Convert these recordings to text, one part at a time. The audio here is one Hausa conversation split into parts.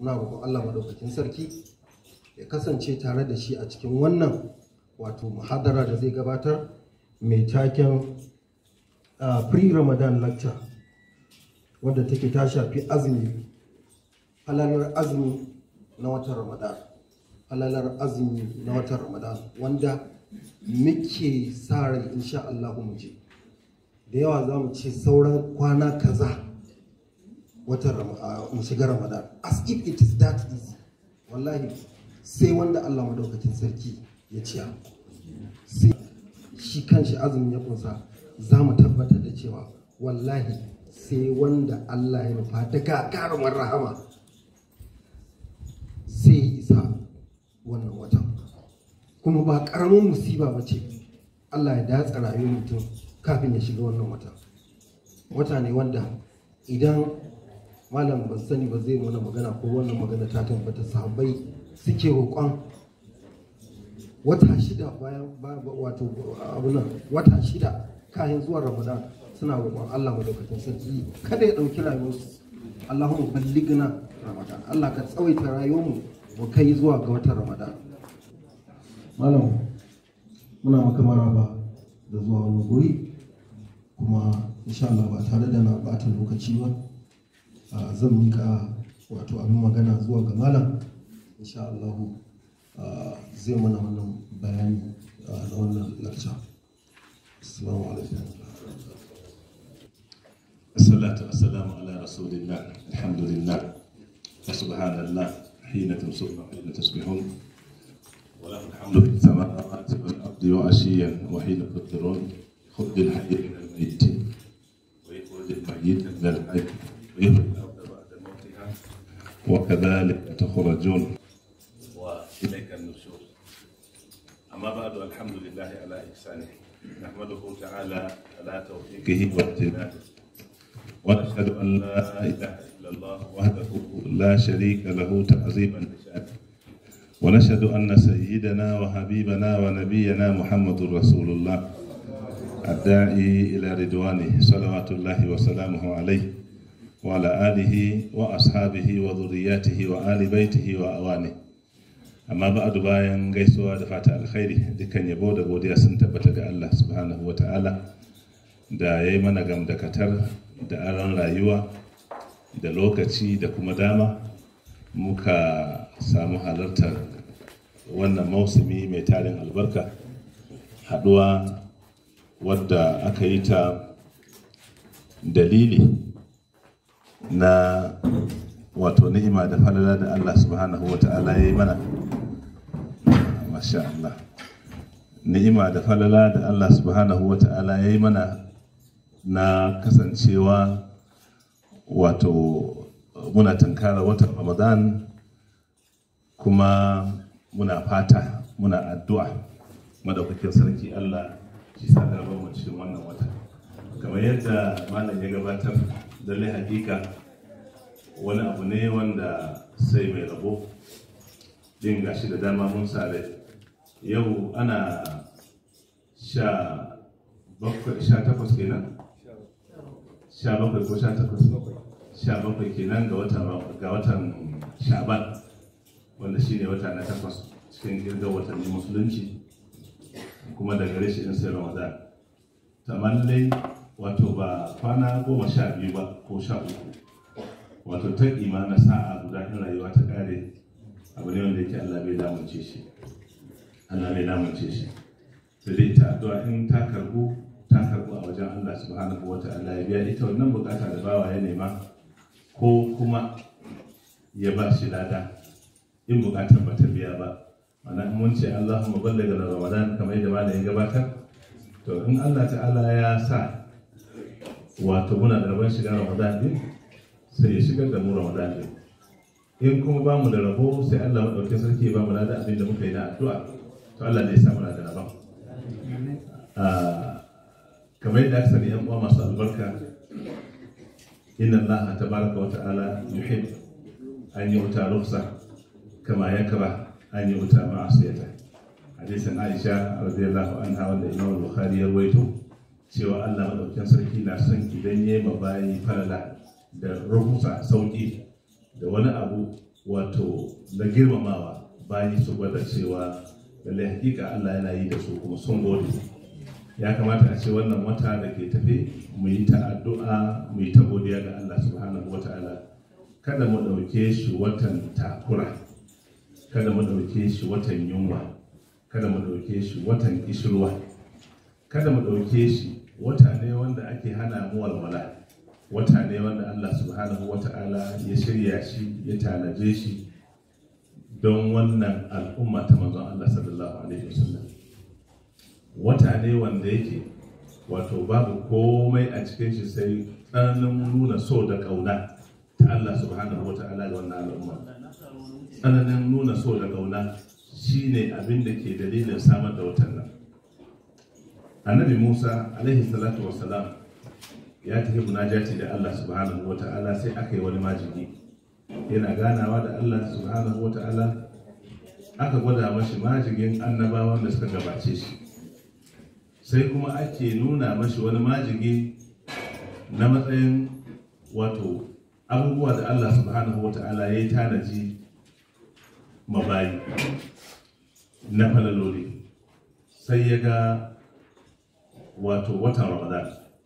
muna roƙon Allah madaukakin sarki ya kasance tare da shi a cikin wannan wato muhadara da zai gabatar mai taken uh, pre-ramadan lecture wadda take ta shafi azumi halalar azumi na watan ramadan halalar azumi na watan ramadan wanda muke sa rai insha Allah mu je da yawa za mu ce sauran kwana kaza watan mu shiga ramadan as if it is that easy wallahi sai wanda Allah madaukakin sarki ya ciya sai shi kanshi azumin ya kunsa za mu tabbatar da cewa wallahi sai wanda Allah ya nufa da gagarumar rahama sai isa wannan watan kuma ba karamin musiba ba ce Allah ya datsa rayuwar mutum kafin ya shiga wannan wata wata ne wanda idan malam ban sani ba zai mana magana ko wannan magana ta tabbata sahabbai suke roƙon wata shida bayan wato abunan wata shida kayan zuwa ramadan suna roƙon Allah madaukakin sarki kada ya ɗauki rayuwarsu Allahumma balligna ramadan Allah ka tsawaita rayuwarmu mu kai zuwa ga watan ramadan malam muna maka maraba da zuwa wani guri kuma insha Allah ba tare da na bata lokaci ba zan mika wato abin magana zuwa ga malam insha Allah zai mana wannan bayani na wannan lakca assalamu alaikum الصلاة والسلام على رسول الله الحمد لله وسبحان الله حين تمسون وحين تصبحون وله الحمد في السماوات والأرض وعشيا وحين تظهرون خذ الحي من الميت ويخرج الميت من الحي ويخرج الأرض بعد موتها وكذلك تخرجون وإليك النشور أما بعد الحمد لله على إحسانه نحمده تعالى على توفيقه وامتنانه ونشهد أن لا إله إلا الله وحده لا شريك له تعظيما لشأنه ونشهد أن سيدنا وحبيبنا ونبينا محمد رسول الله الداعي إلى رضوانه صلوات الله وسلامه عليه وعلى آله وأصحابه وذرياته وآل بيته وأوانه amma ba bayan gaisuwa da fata alkhairi dukkan yabo da godiya sun tabbata ga Allah subhanahu wa ta'ala da ya yi mana gamdakatar da aron rayuwa da lokaci da kuma dama muka samu halartar wannan mausumi mai tarin albarka haduwa wadda aka yi ta dalili na wato ni'ima da falala da Allah subhanahu wa ta'ala ya yi mana masha Allah ni'ima da falala da Allah subhanahu wa ta'ala ya yi mana na kasancewa wato muna tunkara watan ramadan kuma muna fata muna addu'a madaukakin sarki Allah shi sa mu cikin wannan wata kamar yadda malam ya gabatar lalle hakika wani abu ne wanda sai mai rabo din gashi da dama mun sare yau ana sha bakwai sha takwas kenan sha bakwai ko sha takwas sha bakwai kenan ga watan ga watan shaban wanda shine wata na takwas cikin girgar watanni musulunci kuma daga rashin in sai ramadan tamallai wato ba kwana goma sha biyu ba ko sha uku wato ta na sa'a guda in rayuwa ta kare abu ne wanda yake allah bai damunce shi allah bai damunce shi sai dai ita addu'a in ta karbu ta karbu a wajen allah subhanahu wa ta'ala ya biya ita wannan bukata da bawa ya nema ko kuma ya ba shi lada in bukatar ba ta biya ba mana mun ce Allahumma ballaga da Ramadan kamar yadda malam ya gabatar to in Allah ta'ala ya sa wato muna da rabon shiga Ramadan din sai ya shigar da mu Ramadan din in kuma ba mu da rabo sai Allah madaukakin sarki ya ba mu da abin da muka yi na addu'a to Allah zai sa muna da rabon kamar yadda aka sani yan uwa masu albarka inna Allah tabaraka wa ta'ala yuhib an yu'ta rukhsa kama yakra an yi wuta ma'asiyata hadisin aisha radiyallahu anha wanda imam bukhari ya rawaito cewa allah madaukakin sarki na son idan ya yi bayi falala da rukusa sauki da wani abu wato da girmamawa bayi su gwada cewa lallai hakika Allah yana yi da su kuma sun gode ya kamata a ce wannan wata da ke tafe mu yi ta addu'a mu yi ta godiya ga Allah subhanahu wata'ala kada mu ɗauke shi watan takura kada mu ɗauke shi watan yunwa kada mu ɗauke shi watan kishirwa kada mu ɗauke shi wata ne wanda ake hana mu walwala wata ne wanda Allah subhanahu wata'ala ya shirya shi ya tanaje shi don wannan al'umma ta manzon Allah sallallahu alaihi wasallam wata ne wanda yake wato babu komai a cikin shi sai tsananin nuna so da ƙauna ta Allah subhanahu wa ta'ala ga wannan al'umma tsananin nuna so da ƙauna shine abin da ke dalilin samar da watan nan annabi musa alaihi salatu wassalam ya tafi munajati da Allah subhanahu wa ta'ala sai aka yi wani majigi yana ganawa da Allah subhanahu wa ta'ala aka gwada mashi majigin annabawan da suka gabace shi sai kuma ake nuna mashi wani majigi na matsayin wato abubuwa da Allah subhanahu wata'ala ya yi tanaji mabayi na falaloli sai ya ga wato watan ramadan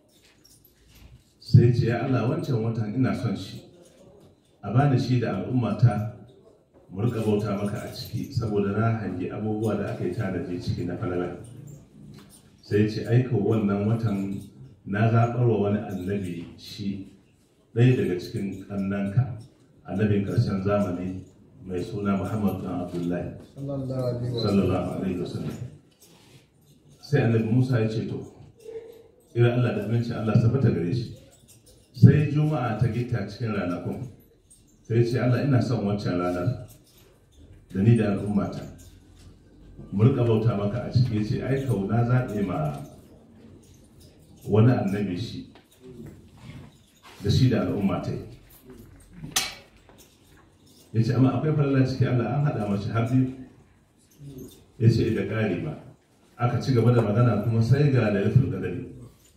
sai ce ya Allah wancan watan ina son shi a bani shi da al'ummata mu rika bauta maka a ciki saboda na hangi abubuwa da aka yi tanaji ciki na falala sai ce aika wannan watan na zaɓar wa wani annabi shi ɗaya daga cikin ƙannanka annabin ƙarshen zamani mai suna muhammad dan abdullahi sallallahu alaihi wasallam sai annabi musa ya ce to irin allah da aminci allah sabata gare shi sai juma'a ta gita cikin ranakun sai ce allah ina son wancan ranar da ni da al'ummata mu rika bauta maka a ciki ce ai kauna zaɓe ma wani annabi shi da shi da al'umma ta ya ce amma akwai falala ciki Allah an haɗa mashi har biyu ya ce da ƙari ba aka ci gaba da magana kuma sai ga lailatul qadari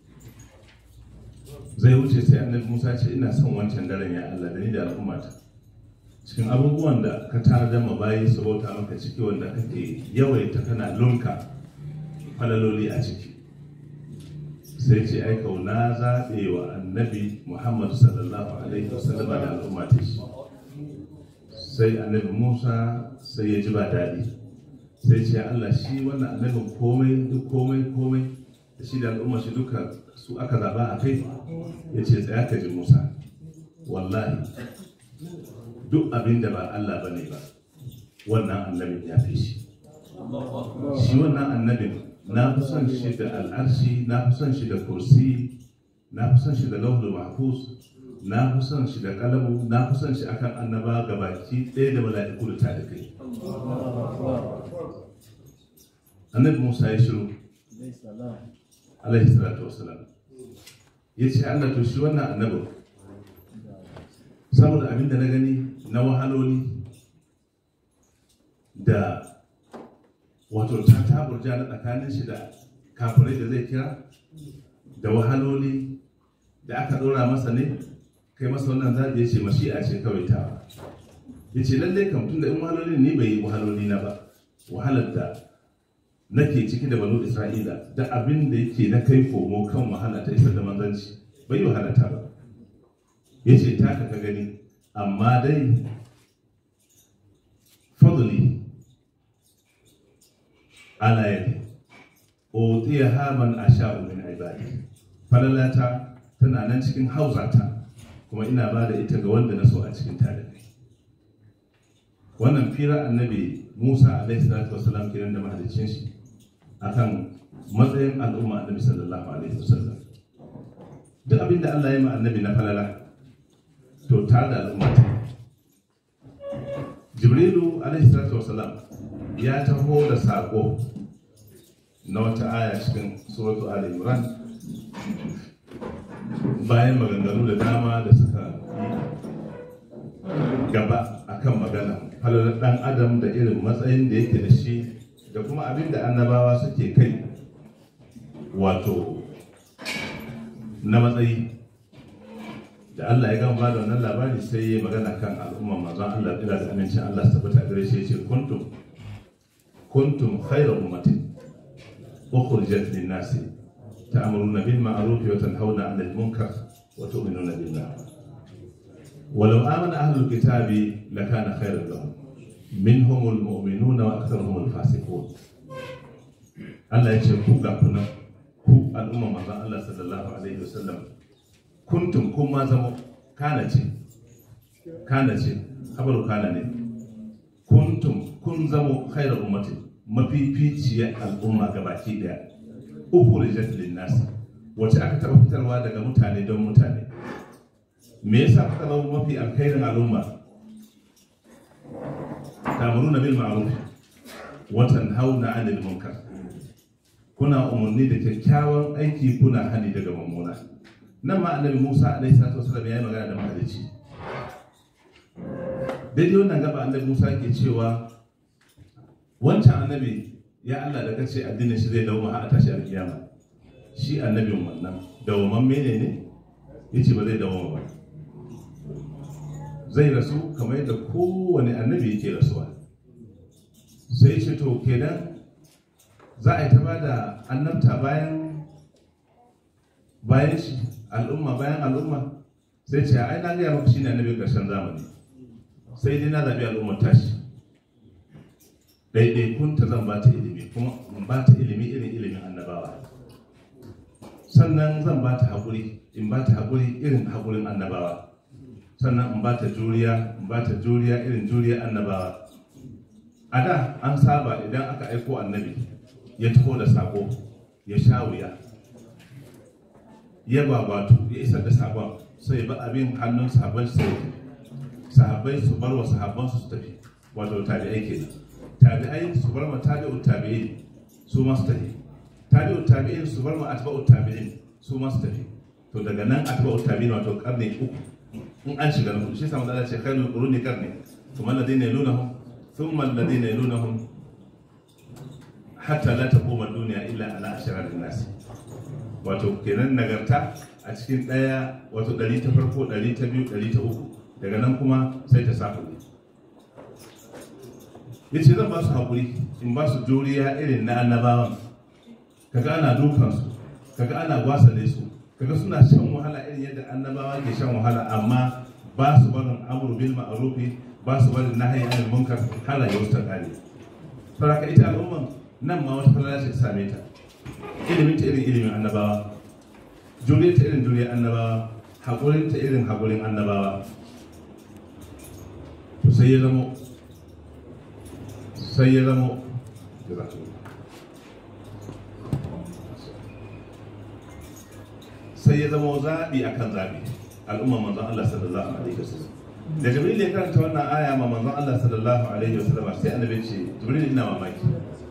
zai wuce sai annabi Musa ce ina son wancan daren ya Allah da ni da al'umma ta cikin abubuwan da ka tanadar ma bayi su bauta maka ciki wanda kake yawaita kana lunka falaloli a ciki sai ce ai kauna zaɓe wa annabi muhammadu sallallahu alaihi wasallama da al'umma ta shi sai annabi musa sai ya ji ba daɗi sai ce allah shi wannan annabin komai duk komai komai da shi da al'umma shi duka su aka zaɓa a kai ya ce tsaya ka ji musa wallahi duk abin da ba Allah ba ne ba wannan annabin ya fi shi shi wannan annabin na fi son shi da al'arshi na fi son shi da kursi na fi son shi da lauhul mahfuz na fi son shi da kalamu na fi son shi akan annaba gabaki ɗaya da mala'iku da ta da kai annabi musa ya shiru alaihi salatu wasalam ya ce allah to shi wannan annabin saboda abin da na gani na wahaloli da wato ta taburja na tsakanin shi da kafirai da zai kira da wahaloli da aka ɗora masa ne kai masa wannan zaɓi ya ce mashi a ce kawai ta ya ce lallai kam tun da in wahaloli ne bai yi wahaloli na ba wahalar da nake ciki da banu isra'ila da abin da yake na kai komo kan wahala ta isar da manzanci bai yi wahala ta ba ya ce taka ka gani amma dai fadli ala yadi utiya haman asha'u min ibadi falalata tana nan cikin hauzata kuma ina ba da ita ga wanda na so a cikin talibai wannan fira annabi musa alaihi salatu wasalam kenan da mahalicin shi akan matsayin al'umma annabi sallallahu alaihi wasallam duk abin da Allah ya ma annabi na falala to tare da al'umma jibrilu alaihi salatu wasalam ya taho da sako na wata aya cikin suratu ali imran bayan maganganu da dama da suka gaba akan magana halalar dan adam da irin matsayin da yake da shi da kuma abin da annabawa suke kai wato na matsayi da Allah ya gama ba da wannan labari sai ya magana kan al'umma manzon Allah ila da amincin Allah su tabbata gare shi yace kuntum kuntum khayra ummatin ukhrijat lin-nasi ta'muruna bil ma'ruf wa tanhauna 'anil munkar wa tu'minuna billah ولو آمن أهل الكتاب لكان خيرا لهم منهم المؤمنون وأكثرهم الفاسقون Allah ya ce ku ga kuna ku al'umma manzon Allah sallallahu alaihi wasallam kuntum kun ma zama kana ce kana ce habaru kana ne kuntum kun zama khairar ummati mafificiyar al'umma gabaki daya ukhrijat lin-nas wace aka taɓa fitarwa daga mutane don mutane me yasa kuka zama mafi alkhairin al'umma tamuruna bil ma'ruf wa tanhauna 'anil munkar kuna umarni da kyakkyawan aiki kuna hani daga mummuna nan ma annabi Musa alaihi salatu wasallam ya yi magana da mahalicci daidai wannan gaba annabi Musa ke cewa wancan annabi ya Allah da kace addinin shi zai dawo har a tashi alkiyama shi annabin wannan dawaman mene ne yace ba zai dawo ba zai rasu kamar yadda kowane annabi yake rasuwa sai ce to kenan za a yi ta bada annabta bayan bayan shi al'umma bayan al'umma sai ce ai na gaya maka shine annabin karshen zamani sai dai na zabi al'ummar tashi daidai kun ta zan ba ta ilimi kuma in ba ta ilimi irin ilimin annabawa sannan zan ba ta haƙuri in ba ta haƙuri irin haƙurin annabawa sannan in ba ta juriya in ba ta juriya irin juriya annabawa a da an saba idan aka aiko annabi ya taho da sako ya sha wuya ya babatu ya isar da sakon sai ba abin hannun sahabban su sai sahabbai su bar wa sahabban su tafi wato tabi'ai kenan tabi'ai su bar ma tabi'u tabi'in su ma su tafi tabi'u tabi'in su bar ma atba'u tabi'in su ma su tafi to daga nan atba'u tabi'in wato karni uku in an shiga na hudu shi samu da ce khairul quruni karni thumma alladhina yalunahum thumma alladhina yalunahum hatta la taquma duniya illa ala ashrarin nas wato kenan nagarta a cikin daya wato ɗari ta farko ɗari ta biyu ɗari ta uku daga nan kuma sai ta safu ya ce zan ba su haƙuri in ba su juriya irin na annabawan kaga ana dukansu kaga ana gwasale su kaga suna shan wahala irin yadda annabawa ke shan wahala amma ba su barin amru bil ma'rufi ba su barin nahyi anil munkar har rayuwar ta kare saboda ita al'umman nan ma wata falala ce ta same ta ilimin ta irin ilimin annabawa juriyar ta irin juriyar annabawa haƙurin ta irin haƙurin annabawa to sai ya zamo sai ya zamo sai ya zamo zaɓi akan zaɓi al'umma manzon Allah sallallahu alaihi wasallam da jibril ya karanta wannan aya ma manzon Allah sallallahu alaihi wasallam sai annabi ce jibril ina mamaki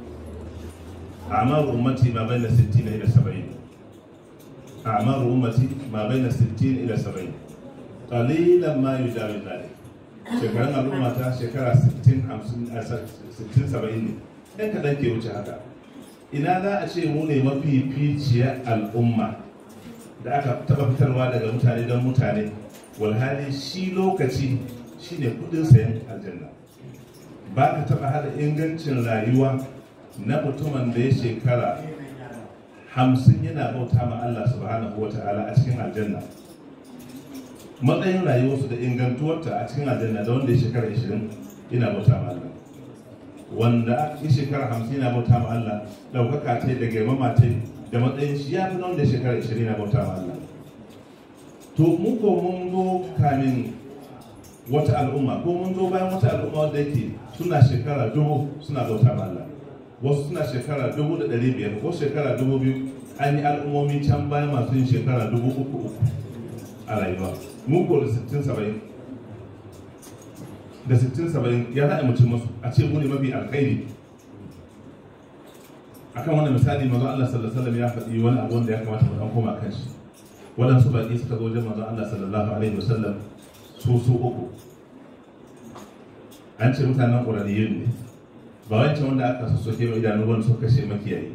أعمار أمتي ما بين الستين إلى سبعين أعمار أمتي ما بين الستين إلى سبعين قليلا ما يجاوز ذلك shekarun al'umma ta shekara 60 70 ne ɗan kaɗan ke wuce haka ina za a ce mu ne mafificiyar al'umma da aka taɓa fitarwa daga mutane don mutane walhali shi lokaci shine kudin sayan aljanna ba ka taɓa hada ingancin rayuwa na mutumin da ya shekara hamsin yana bauta ma Allah subhanahu wa ta'ala a cikin aljanna matsayin rayuwarsu da ingantuwarta a cikin aljanna da wanda ya shekara 20 yana bauta ma Allah wanda ya shekara 50 yana bauta ma Allah daukaka ta da girmama ta da matsayin shi ya fi na wanda ya shekara 20 yana bauta ma Allah to mun ko mun zo kamin wata al'umma ko mun zo bayan wata al'umma wanda yake suna shekara dubu suna bauta ma Allah wasu suna shekara dubu da ɗari biyar ko shekara dubu biyu an yi al'ummomi can bayan masu yin shekara dubu uku uku a rayuwa mu ko da sittin saba'in da sittin saba'in ya za'a mutum masu a ce mu ne mafi alkhairi akan wani misali mazo Allah sallallahu alaihi wasallam ya faɗi wani abu wanda ya kamata mu dan koma kan shi waɗansu baƙi suka zo wajen mazo Allah sallallahu alaihi wasallam su su uku an ce mutanen ƙuraniyun ne ba wancan wanda aka so soke mai idanu wanda suka kashe makiyayi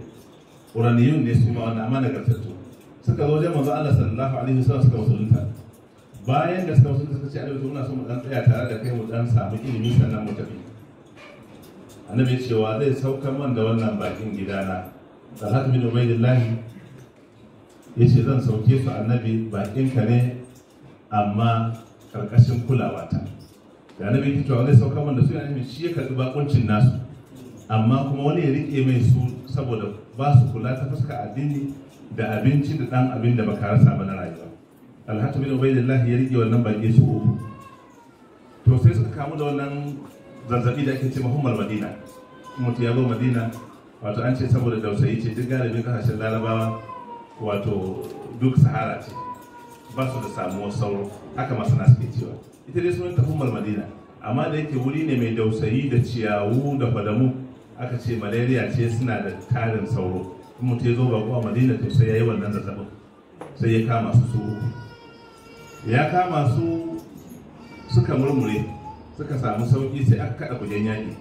ƙuraniyun ne su ma wanda amma nagartattu suka zo wajen mazo Allah sallallahu alaihi wasallam suka musulunta bayan da suka wasu suka ce annabi muna so mu dan tsaya tare da kai mu dan samu ilimi sannan mu tafi annabi cewa zai saukar man da wannan bakin gidana Talhat bin Ubaidillah ya ce zan sauke su annabi bakin ka ne amma karkashin kulawata da annabi ya cewa zai saukar man da su yana shi ya karɓi bakuncin nasu amma kuma wani ya rike mai su saboda ba su kula ta fuska addini da abinci da dan abin da baka rasa ba na rayuwa alhatu bin ubaidillah ya rike wannan baki su uku to sai suka kamu da wannan zazzabi da ake ce muhammad madina mutu ya zo madina wato an ce saboda dausayi ce duk galibin kasashen larabawa wato duk sahara ce ba su da samuwar sauro haka masana suke cewa ita dai sunan tafummar madina amma da yake wuri ne mai dausayi da ciyawu da fadamu aka ce malaria ce suna da tarin sauro in mutum ya zo bako a madina to sai ya yi wannan zazzabin sai ya kama su su uku ya kama su suka murmure suka samu sauki sai aka kada kujen yaƙi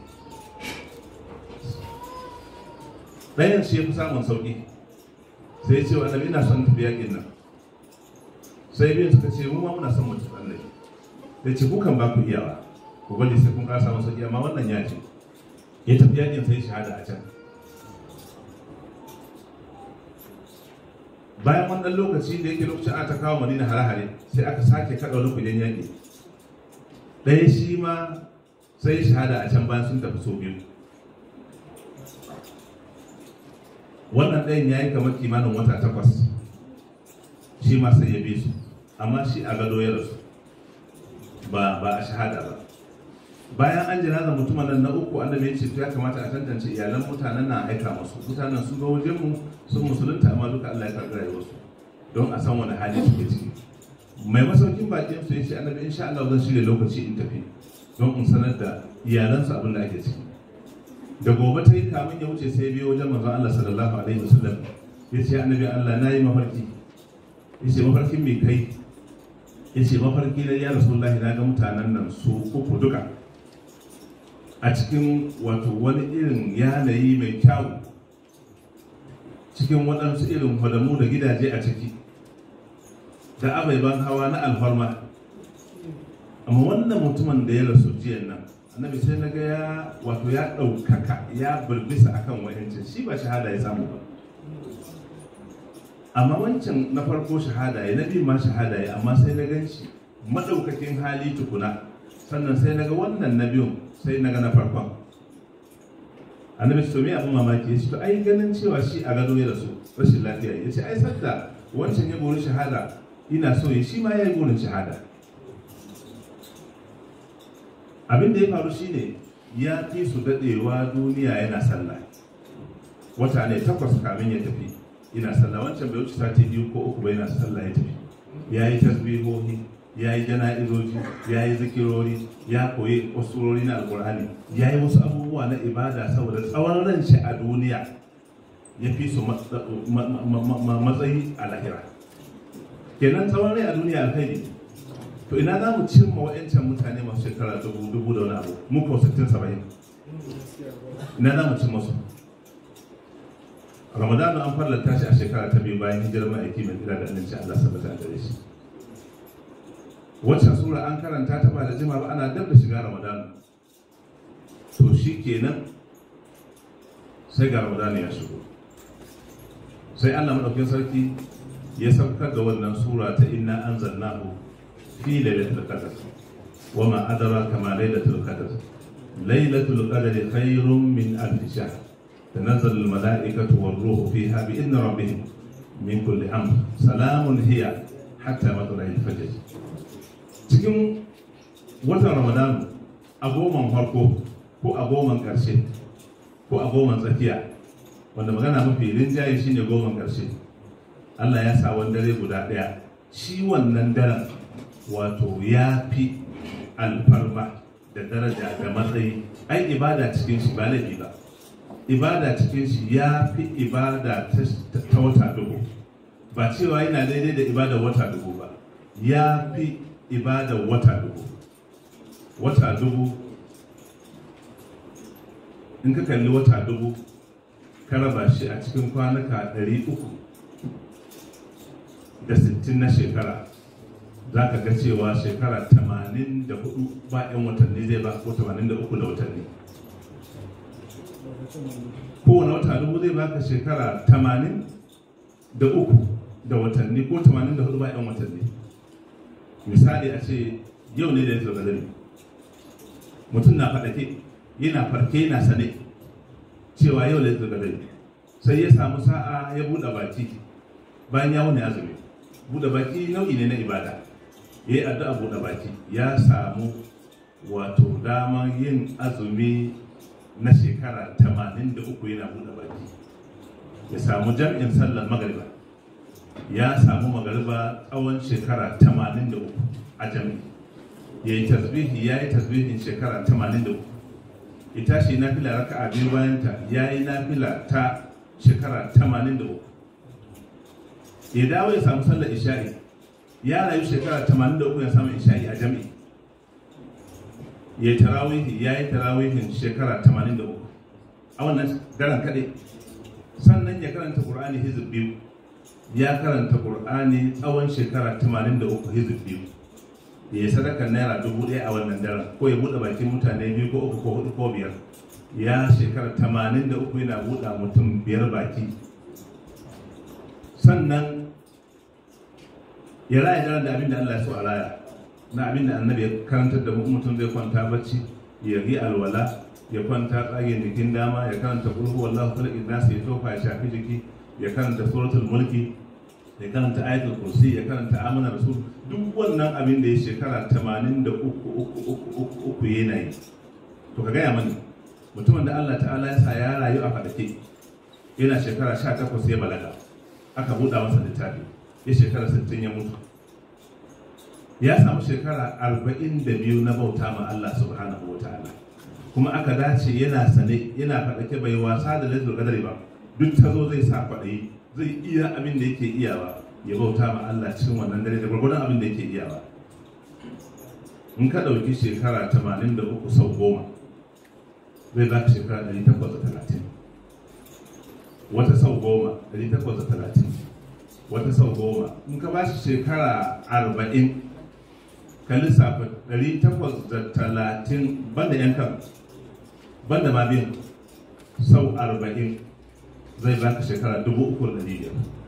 ɗayan shi ya fi samun sauki sai ya ce wa annabi ina son tafi yaƙin nan sai biyun suka ce mu ma muna son mutu annabi da ce kukan ba ku iyawa ku gwada sai kun kasa masa iya amma wannan ya ce ya tafi yakin sai shahada a can bayan wannan lokaci da yake lokacin aka kawo madina hare-hare sai aka sake kaɗa wani kudin yaƙi ɗaya shi ma sai shahada a can bayan sun tafi sau biyu wannan ɗayan ya yi kamar kimanin wata takwas shi ma sai ya bi su amma shi a gado ya rasu ba ba a shahada ba bayan an jinaza mutumin nan na uku annabi ya ce ya kamata a tantance iyalan mutanen na aika musu mutanen sun ga wajen mu sun musulunta amma duka Allah ya karɓi rayuwarsu don a san wani hali suke ciki mai masaukin bakin su ya ce annabi insha Allah zan shirya lokaci in tafi don in sanar da iyalansu abin da ake ciki da gobe ta yi kamun ya wuce sai biyo wajen manzon Allah sallallahu alaihi wasallam ya ce annabi Allah na yi mafarki ya ce mafarkin mai kai ya ce mafarki na ya rasulullahi na ga mutanen nan su uku duka a cikin wato wani irin yanayi mai kyau cikin waɗansu irin fadamu da gidaje a ciki da abaiban hawa na alfarma amma wannan mutumin da ya rasu jiyan nan annabi sai na ga ya wato ya ɗaukaka ya birbisa akan wayancin shi ba shahada ya samu ba amma wancan na farko shahada ya na biyu ma shahada ya amma sai na gan shi maɗaukakin hali tukuna sannan sai na ga wannan na biyun sai na ga na farkon annabi to me abin mamaki ya ce to ai ganin cewa shi a gado ya rasu rashin lafiya ya ce ai sadda wancan ya gori shahada ina so ya shi ma ya yi gorin shahada abin da ya faru shine ya fi su daɗewa duniya yana sallah wata ne takwas kamin ya tafi ina sallah wancan bai wuce sati biyu ko uku bai yana sallah ya tafi ya yi tasbihohi ya yi jana'izoji ya yi zikirori ya koyi wasu na alkur'ani ya yi wasu abubuwa na ibada saboda tsawon ran shi a duniya ya fi su matsayi a lahira kenan tsawon rai a duniya alkhairi to ina za mu cimma wa'yancan mutane masu shekara dubu dubu da wani abu mu ko sittin saba'in ina za mu cimma su ramadanu an farlanta shi a shekara ta biyu bayan hijirar ma'aiki mai kira da annabci Allah sabata a gare shi waccan sura an karanta ta ba da jima ba ana dab da shiga ramadanu to shi kenan sai ga ramadanu ya shigo sai Allah madaukakin sarki ya saukar da wannan sura ta inna anzalnahu fi lailatul qadr wa ma adraka ma lailatul qadr lailatul qadri khairun min alf shahr تنزل الملائكة والروح فيها بإذن ربهم من كل أمر سلام هي حتى مطلع الفجر cikin watan ramadan a goman farko ko a goman ƙarshe ko a goman tsakiya wanda magana mafi rinjaye shine goman ƙarshe allah ya sa wani dare guda ɗaya shi wannan daren wato ya fi alfarma da daraja da matsayi ai ibada cikin shi ba laifi ba ibada cikin shi ya fi ibada ta wata dubu ba cewa yana daidai da ibada wata dubu ba ya fi ibada wata dubu wata dubu in ka kalli wata dubu ka raba shi a cikin kwanuka ɗari uku da sittin na shekara za ka ga cewa shekara 84 ba 'yan watanni zai ba ko 83 da watanni kowane wata dubu zai baka shekara 80 da uku da watanni ko 84 ba 'yan watanni misali a ce yau ne da ya zo gadari mutum na faɗake yana farke yana sane cewa yau da ya zo gadari sai ya samu sa'a ya buɗe baki bayan ya wuni azumi buɗe baki nau'i ne na ibada ya yi addu'a buɗe baki ya samu wato damar yin azumi na shekara 83 yana buɗe baki ya samu jam'in sallar magariba ya samu magariba tsawon shekara 83 a jami'i ya yi tasbihi ya yi tasbihin shekara 83 ya tashi na fila raka a biyu bayanta ya yi na fila ta shekara 83 ya dawo ya samu sallar isha'i ya rayu shekara 83 ya samu isha'i a jami'i ya yi tarawihi ya yi tarawihin shekara 83 a wannan daren kaɗai sannan ya karanta ƙur'ani hizib biyu ya karanta ƙur'ani tsawon shekara 83 hizib biyu ya yi sadakar naira dubu ɗaya a wannan daren ko ya buɗe bakin mutane biyu ko uku ko hudu ko biyar ya shekara 83 yana buɗe mutum biyar baki sannan ya raya daren da abin da Allah ya so a raya na abin da annabi ya karantar da mutum zai kwanta bacci ya yi alwala ya kwanta tsagen jikin dama ya karanta kulhu wallahu kala idnas ya tofa ya shafi jiki ya karanta suratul mulki ya karanta ayatul kursi ya karanta amana rasul duk wannan abin da ya shekara 83 uku yana yi to ka gaya mani mutumin da Allah ta'ala ya sa ya rayu a fadake yana shekara 18 ya balaga aka buɗa masa littafi ya shekara 60 ya mutu ya samu shekara 42 na bauta ma Allah subhanahu wa ta'ala kuma aka dace yana sane yana faɗake bai wasa da lailatul qadari ba duk ta zo zai sa kwaɗayi zai iya abin da yake iyawa ya bauta ma Allah cikin wannan dare da gwargwadon abin da yake iyawa in ka ɗauki shekara 83 sau goma zai za ka shekara 830 wata sau goma 830 wata sau goma in ka ba shi shekara 40 ka lissafa 830 banda yan kan banda ma biyan sau 40 zai baka shekara 3,500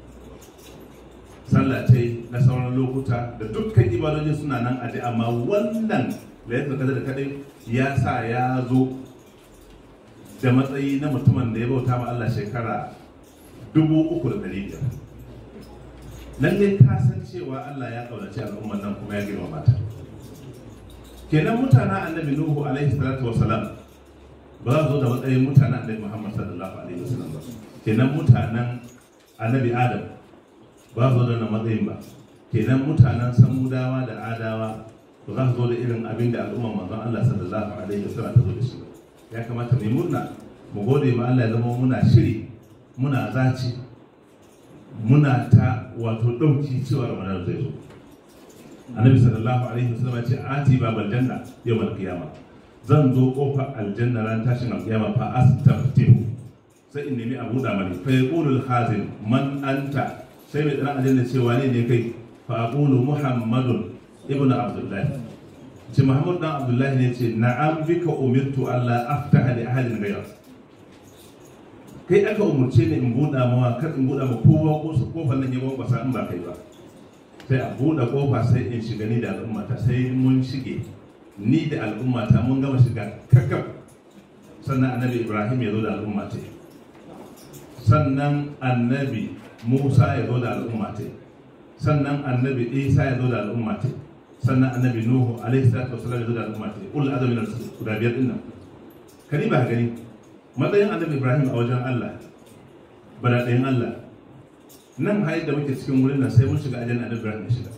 sallah ce na sauran lokuta da dukkan ibadoji suna nan aje amma wannan da ya da kadai ya sa ya zo da matsayi na mutumin da ya bauta ma Allah shekara 3,500 lallai ka san cewa Allah ya kaunaci al'ummar nan kuma ya girmama ta kenan mutanen annabi nuhu alaihi salatu wasalam ba za zo da matsayin mutanen annabi muhammad sallallahu alaihi wasallam ba kenan mutanen annabi adam ba zo da matsayin ba kenan mutanen samudawa da adawa ba za su zo da irin abin da al'ummar manzon Allah sallallahu alaihi wasallam ta zo da shi ba ya kamata mu murna mu gode ma Allah ya zama muna shiri muna zaci muna ta wato ɗauki cewa ramadan zai zo annabi sallallahu alaihi wasallam ce ati babal janna yawmal qiyama zan zo kofar aljanna ran tashin alqiyama fa astaftihu sai in nemi abu da mani fa yaqulu al-khazin man anta sai mai tsara aljanna ce wane ne kai fa aqulu muhammadun ibn abdullah ce muhammad dan abdullah ne ce na'am bika umirtu alla aftaha li ahadin ghayrak kai aka umurce ni in buɗa mawa kar in buɗa ma kowa ko su kofar nan ya gwagwasa in ba kai ba sai a buɗe kofa sai in shiga ni da al'ummata sai mun shige ni da al'ummata mun gama shiga kakaf sannan annabi ibrahim ya zo da al'ummata sannan annabi musa ya zo da al'ummata sannan annabi isa ya zo da al'ummata sannan annabi nuhu alaihi salatu wasallam ya zo da al'ummata ul azami na guda biyar din nan kani ba gani matsayin annabi ibrahim a wajen allah bada ɗayan allah nan hayar da muke cikin wurin nan sai mun shiga ajiyar annabi ibrahim ya shiga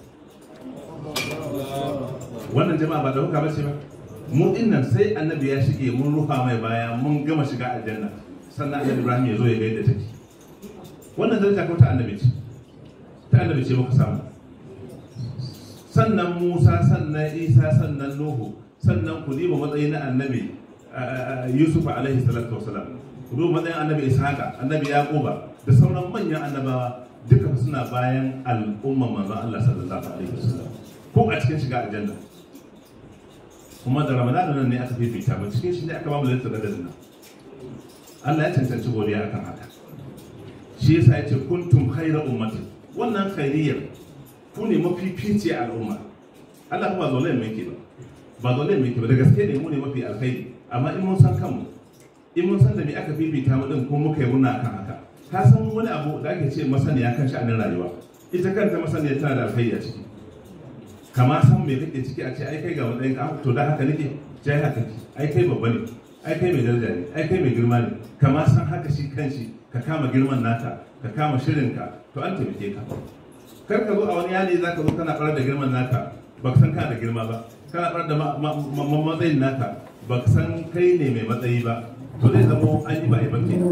wannan jama'a ba ɗauka ba ce ba mu din nan sai annabi ya shige mun rufa mai baya mun gama shiga aljanna sannan annabi ibrahim ya zo ya ga yadda take wannan daraja ko ta annabi ce ta annabi ce muka samu sannan musa sannan isa sannan nuhu sannan ku diba matsayi na annabi yusuf alaihi salatu wasalam ku duba matsayin annabi ishaqa annabi yaquba da sauran manyan annabawa duka suna bayan al'umma manzon Allah sallallahu alaihi wasallam ko a cikin shiga aljanna kuma da ramadana nan ne aka fifita ba cikin shi ne aka ba mu lantar da nan Allah ya cancanci godiya akan haka shi yasa ya ce kuntum khayra ummati wannan khairiyar ku ne mafifici al'umma Allah ba zolayen mai ke ba ba zolayen mai ke ba da gaske ne mu ne mafi alkhairi amma in mun san kanmu in mun san da me aka fifita mu din ko muka yi murna akan haka ka san wani abu da ake ce masaniya kan sha'anin rayuwa ita kanta masaniya tana da alkhairi a ciki kama san me kake ciki a ce ai kai ga wani ka to da haka nake jai haka ki ai kai babba ne ai kai mai daraja ne ai kai mai girma ne kama san haka shi kanshi ka kama girman naka ka kama shirinka to an taimake ka kar ka zo a wani yanayi zaka zo kana farar da girman naka ba ka san kana da girma ba kana farar da matsayin naka ba ka san kai ne mai matsayi ba to zai zamo an yi ba a yi ba kenan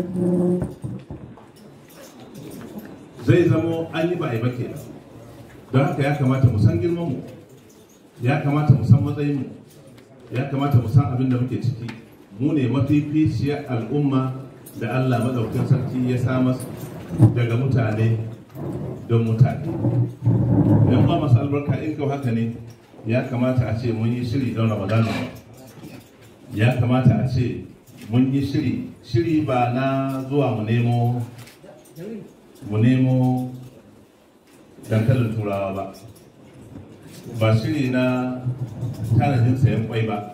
zai zamo an yi ba a yi ba kenan don haka ya kamata mu san girman mu ya kamata mu san matsayin mu ya kamata mu san abin da muke ciki mu ne mafificiyar al'umma da Allah madaukakin sarki ya samar daga mutane don mutane yan ba masu albarka in kau haka ne ya kamata a ce mun yi shiri don ramadana ya kamata a ce mun yi shiri shiri ba na zuwa mu nemo mu nemo dankalin turawa ba ba shiri na tanadin sayan kwai ba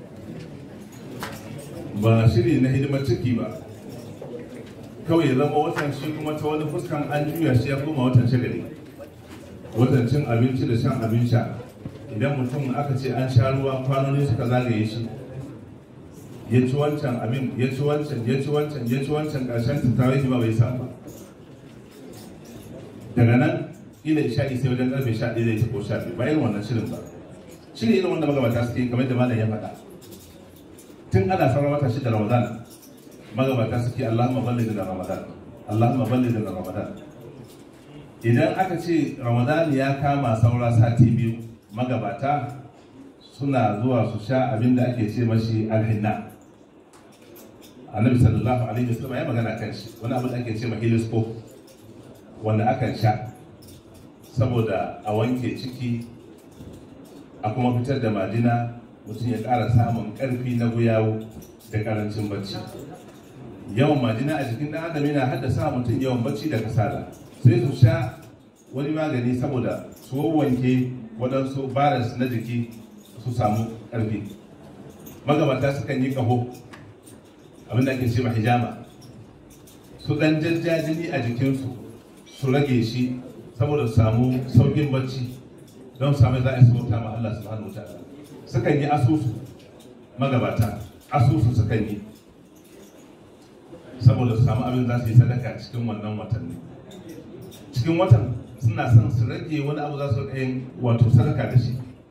ba shiri na hidimar ciki ba kawai zama watan shi kuma ta wani fuskan an juya shi ya koma watan shagali watan cin abinci da shan abin sha idan mutum aka ce an sha ruwa kwanoni suka zagaye shi ya ci wancan abin ya ci wancan ya ci wancan ya ci wancan ƙarshen tattawai ba bai samu ba daga nan ila isha'i sai wajen karfe sha ɗaya zai ci ko sha biyu bayan wannan shirin ba shiri irin wanda magabata suke kamar da malam ya faɗa tun ana sauran wata shida ramadan magabata suke allahumma balli da ramadan allahumma balli da ramadan idan aka ce ramadan ya kama saura sati biyu magabata suna zuwa su sha abin da ake ce mashi alhinna annabi sallallahu alaihi wasallam ya magana kan shi wani abu da ake ce ma helioscope wanda akan sha saboda a wanke ciki a kuma fitar da majina mutum ya ƙara samun ƙarfi na guyawo da ƙarancin bacci yawan majina a jikin ɗan adam yana haddasa mutum yawan bacci da kasala sai su sha wani magani saboda su wanke waɗansu baras na jiki su samu ƙarfi magabata sukan yi ƙaho abinda ake ce hijama su ɗan jajjajini a jikinsu su rage shi saboda su samu saukin bacci don samu za a yi sauta ma Allah subhanahu wa ta'ala sukan yi asusu magabata asusu sukan yi saboda su samu abin za su yi sadaka cikin wannan watanni cikin watan suna son su rage wani abu za su yin wato sadaka da shi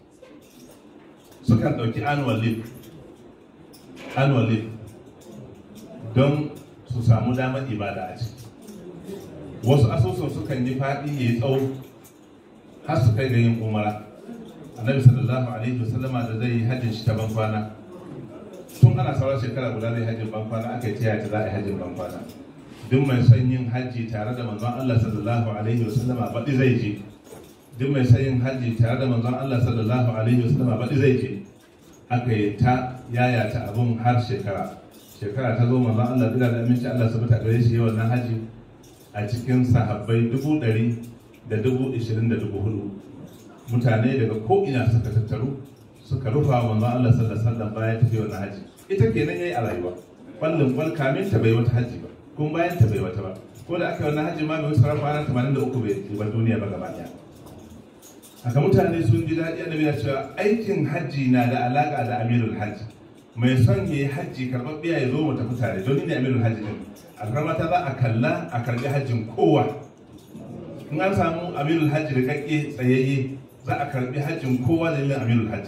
sukan ɗauki annual leave annual leave don su samu damar ibada a ciki wasu asusun sukan yi faɗi ya yi tsawo har su kai ga yin umara annabi sallallahu alaihi wasallama da zai yi hajjin shi ta ban kwana tun ana sauran shekara guda zai hajjin ban kwana aka yi ta ta za a yi hajjin ban kwana duk mai son yin hajji tare da manzon Allah sallallahu alaihi wasallama baɗi zai je duk mai son yin hajji tare da manzon Allah sallallahu alaihi wasallama baɗi zai je aka yi ta yayata abun har shekara shekara ta zo manzon Allah duk da aminci Allah su bata gare shi yawan nan hajji a cikin sahabbai dubu ɗari da dubu ishirin da dubu hudu mutane daga ko'ina suka tattaru suka rufa wa manzon Allah sallallahu alaihi wasallam bayan tafi wannan haji ita kenan yayi a rayuwa kwallon kwal kamin ta bai wata haji ba kuma bayan ta bai wata ba ko da aka yi wannan haji ma bai wuce rafa ranar tamanin da uku bai bar duniya ba gaba ɗaya haka mutane sun ji daɗi annabi ya cewa aikin haji na da alaƙa da amirul haji mai son ya yi hajji karɓaɓɓiya ya zo mu tafi tare don ni ne amirul hajji din alfarmata za a kalla a karɓi hajjin kowa in an samu amirul hajji da kakke tsayayye za a karɓi hajjin kowa da yin amirul hajji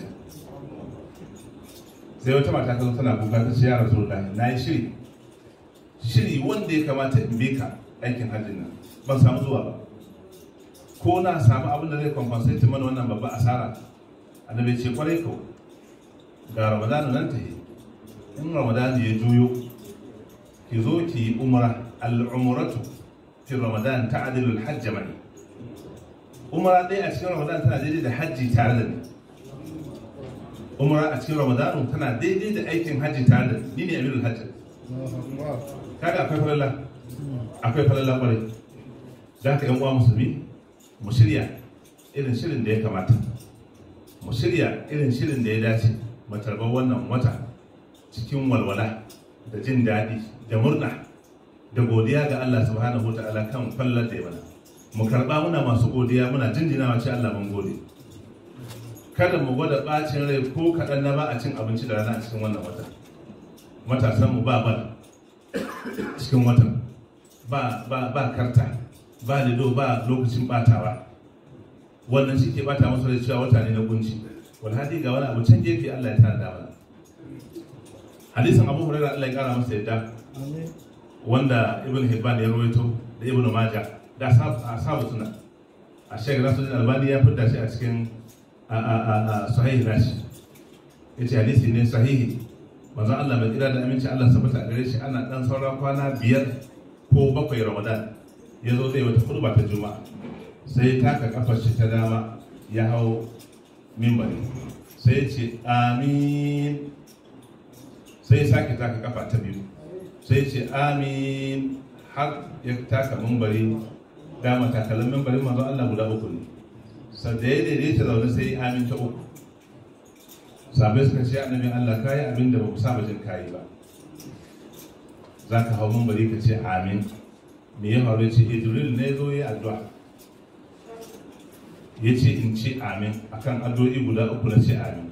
sai wata mata ta zo tana kuka ta ce ya rasu na yi shiri shiri wanda ya kamata in bi ka aikin hajjin nan ban samu zuwa ba ko na samu abin da zai compensate mana wannan babban asara annabi ce kwarai ko ga ramadanu nan ta yi in ramadanu ya juyo ki zo ki yi umra al'umratu fi ramadan ta adilul hajj mai umara ɗaya a cikin ramadan tana daidai da hajji tare da ni umara a cikin ramadan tana daidai da aikin hajji tare da ni ne amirul hajji kaga akwai falala akwai falala kwarai da haka yan uwa musulmi mu shirya irin shirin da ya kamata mu shirya irin shirin da ya dace mu tarbar wannan wata cikin walwala da jin daɗi da murna da godiya ga Allah subhanahu ta'ala kan fallar da ya mana mu karɓa muna masu godiya muna jinjinawa ce Allah mun gode kada mu gwada ɓacin rai ko kaɗan na ba a cin abinci da rana a cikin wannan wata matasan mu ba bal cikin watan ba ba ba karta ba lido ba lokacin batawa wannan shi ke bata masa da cewa wata ne na gunci walhadi ga wani abu can gefe Allah ya tana mana hadisin Abu Hurairah Allah ya kara masa yadda wanda Ibn Hibban ya rawaito da Ibn Majah da ashabu suna a Sheikh Nasruddin Albani ya fidda shi a cikin sahih nashi yace hadisi ne sahihi manzo Allah mai kira da aminci Allah sabata a gare shi ana dan sauran kwana biyar ko bakwai Ramadan ya zo zai wata kurba ta Juma'a sai taka kafar shi ta dama ya hau mimbari sai ce amin sai sake taka kafa ta biyu sai ce amin har ya taka mimbari dama takalin mimbarin manzo Allah guda uku ne sau da ya daidaita zaune sai amin ta uku sabai suka ce annabin Allah kayi abin da ba ku saba jin kayi ba za ka hau mimbari ka ce amin me ya faru ce Jibril ne zo yi addu'a ya ce in ce amin akan addu'o'i guda uku na ce amin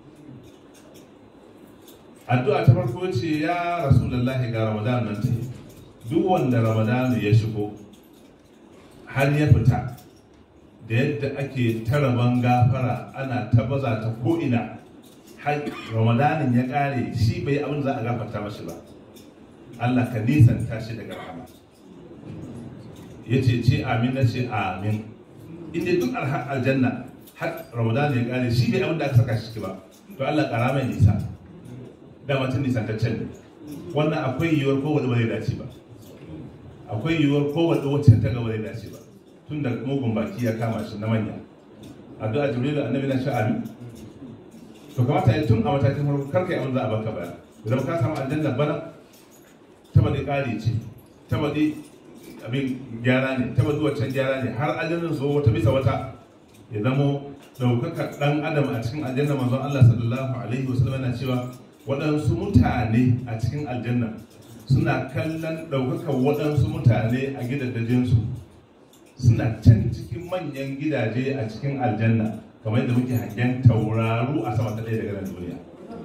addu'a ta farko ce ya rasulullahi ga ramadan nan ta duk wanda ramadan ya shigo har ya fita da yadda ake taraban gafara ana ta baza ta ko'ina har ramadanin ya kare shi bai abin za a gafarta mashi ba Allah ka nisanta shi daga rahama ya ce ce amin na ce amin inda duk aljanna har ramadan ya kare shi bai abin da aka saka shi ba to Allah kara mai nisa da mutum nisantaccen ne wannan akwai yiwuwar kowane ba zai dace ba akwai yiwuwar kowane wacce ta gaba zai dace ba tun da mugun baki ya kama shi na manya addu'a jibril annabi na sha'ani to kamata ya tun a matakin farko kar kai abin za a baka baya idan ka samu aljanna bana ta bade kare ce ta bade abin gyara ne ta bade waccan gyara ne har aljannan zo wata bisa wata ya zamo daukaka dan adam a cikin aljanna manzon Allah sallallahu alaihi wasallam yana cewa waɗansu mutane a cikin aljanna suna kallon ɗaukakar waɗansu mutane a gidajensu suna can cikin manyan gidaje a cikin aljanna kamar yadda muke hangen tauraru a sama ta ɗaya daga nan duniya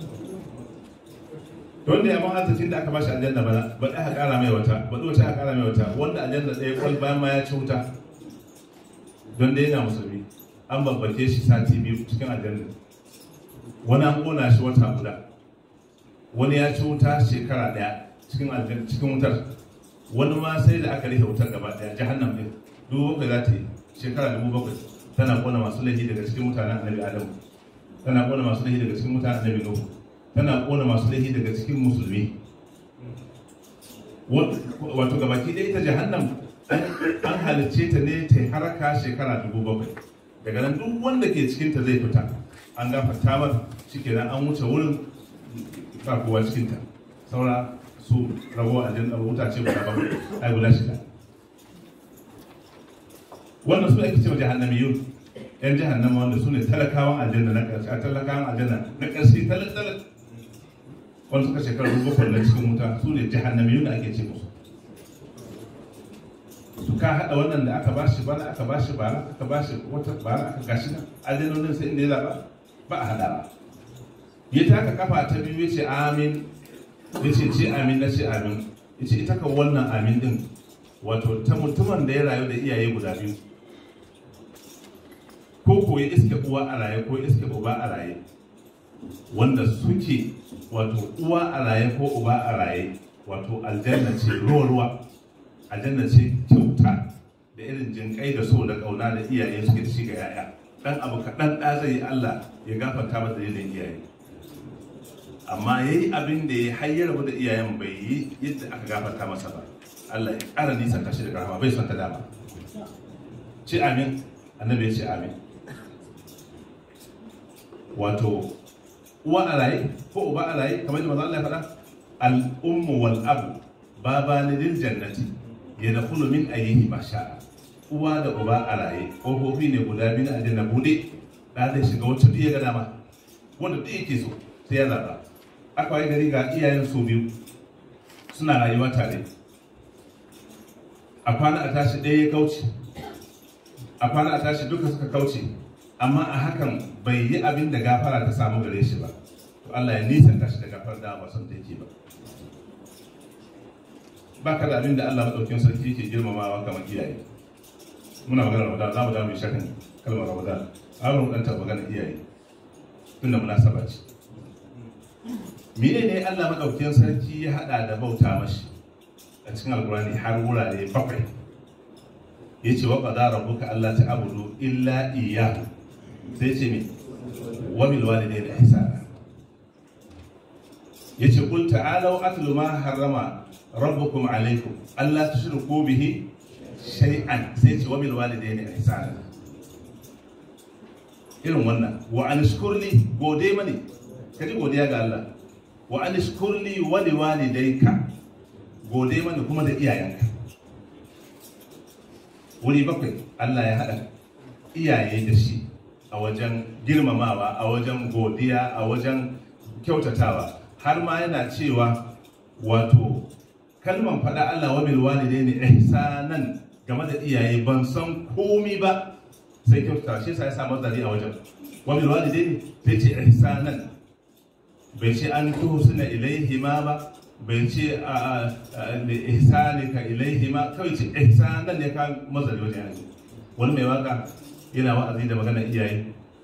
don da yamma arzikin da aka bashi aljanna bana ba aka ƙara mai wata ba wata aka ƙara mai wata wanda aljanna ɗaya kwal bayan ma ya ci wuta don da yana musulmi an babbake shi sati biyu cikin aljanna wani an ƙona shi wata guda wani ya ci wuta shekara ɗaya cikin aljanna cikin wutar wani ma sai da aka rufe wutar gaba ɗaya jahannam ɗin dubu bakwai za ta yi shekara dubu bakwai tana kona masu laifi daga cikin mutanen annabi adamu tana kona masu laifi daga cikin mutanen annabi nuhu tana kona masu laifi daga cikin musulmi wato gabaki ɗaya ita jahannam an halicce ta ne ta haraka shekara dubu bakwai daga nan duk wanda ke cikin ta zai fita an gafarta mar shi kenan an wuce wurin ba kowa cikin ta saura su rago a jin wuta ce guda bakwai ai guda shida wannan su ake cewa jahannamiyun yan jahannama wanda su ne talakawan aljanna na ƙarshe a talakawan aljanna na ƙarshe talak talak wanda suka shekaru bakwai na cikin wuta su ne jahannamiyun da ake ce musu to ka haɗa wannan da aka bashi bana aka bashi bara aka bashi wata bara aka gashi nan aljannonin sai inda ya zaɓa ba a haɗa ba ya taka kafa ta biyu ya ce amin ya ce ce amin na ce amin ya ce ita kan wannan amin din wato ta mutumin da ya rayu da iyaye guda biyu ko ko ya iske uwa a raye ko iske uba a raye wanda suke wato uwa a raye ko uba a raye wato aljanna ce ruwa ruwa aljanna ce kyauta da irin jinkai da so da kauna da iyaye suke da shi ga yaya dan abu kaɗan ɗa zai yi Allah ya gafarta masa dalilin iyaye amma ya yi abin da ya hayyar da iyayen bai yi yadda aka gafarta masa ba Allah ya ƙara nisan tashi daga rahama bai son ta dama ce amin annabi ya ce amin wato uwa a raye ko uba a raye kamar yadda manzo Allah ya faɗa al-ummu wal abu babani lil jannati yadkhulu min ayyihi ma sha'a uwa da uba a raye kofofi ne guda biyu na aljanna bude da zai shiga wacce duk ya ga dama wanda duk yake so sai ya zaba aka yi gari ga iyayen su biyu suna rayuwa tare a kwana a tashi ɗaya ya kauce a kwana a tashi duka suka kauce amma a hakan bai yi abin da gafara ta samu gare shi ba to Allah ya nisanta shi da gafar da ba son da yake ba ba ka da abin da Allah maɗaukin sarki ke girmamawa kamar iyaye muna magana Ramadan za mu dawo mai shakan kalmar Ramadan an mu dan taɓa magana iyaye tunda munasaba ce mene ne Allah maɗaukin sarki ya haɗa da bauta mashi a cikin alkurani har wurare bakwai ya ce wa qada rabbuka alla ta'budu illa iyyahu sai ce me wa bil walidayni ihsana yace qul ta'alu atlu ma harrama rabbukum alaykum alla tushriku bihi shay'an sai ce wa bil walidayni ihsana irin wannan wa an shkurli gode mani kaji godiya ga Allah wa an shkurli wa li walidayka gode mani kuma da iyayenka wuri bakwai Allah ya haɗa iyaye da shi a wajen girmamawa a wajen godiya a wajen kyautatawa har ma yana cewa wato kalman faɗa Allah wa bil walidaini ihsanan game da iyaye ban san komi ba sai kyautata shi sai ya sa mazari a wajen wa bil walidaini sai ce ihsanan bai ce an tuhsina ilaihi ma ba bai ce a ihsanika ilaihi ma kawai ce ihsanan ne ka mazari wajen yanzu wani mai waka yana wa'azi da magana iyaye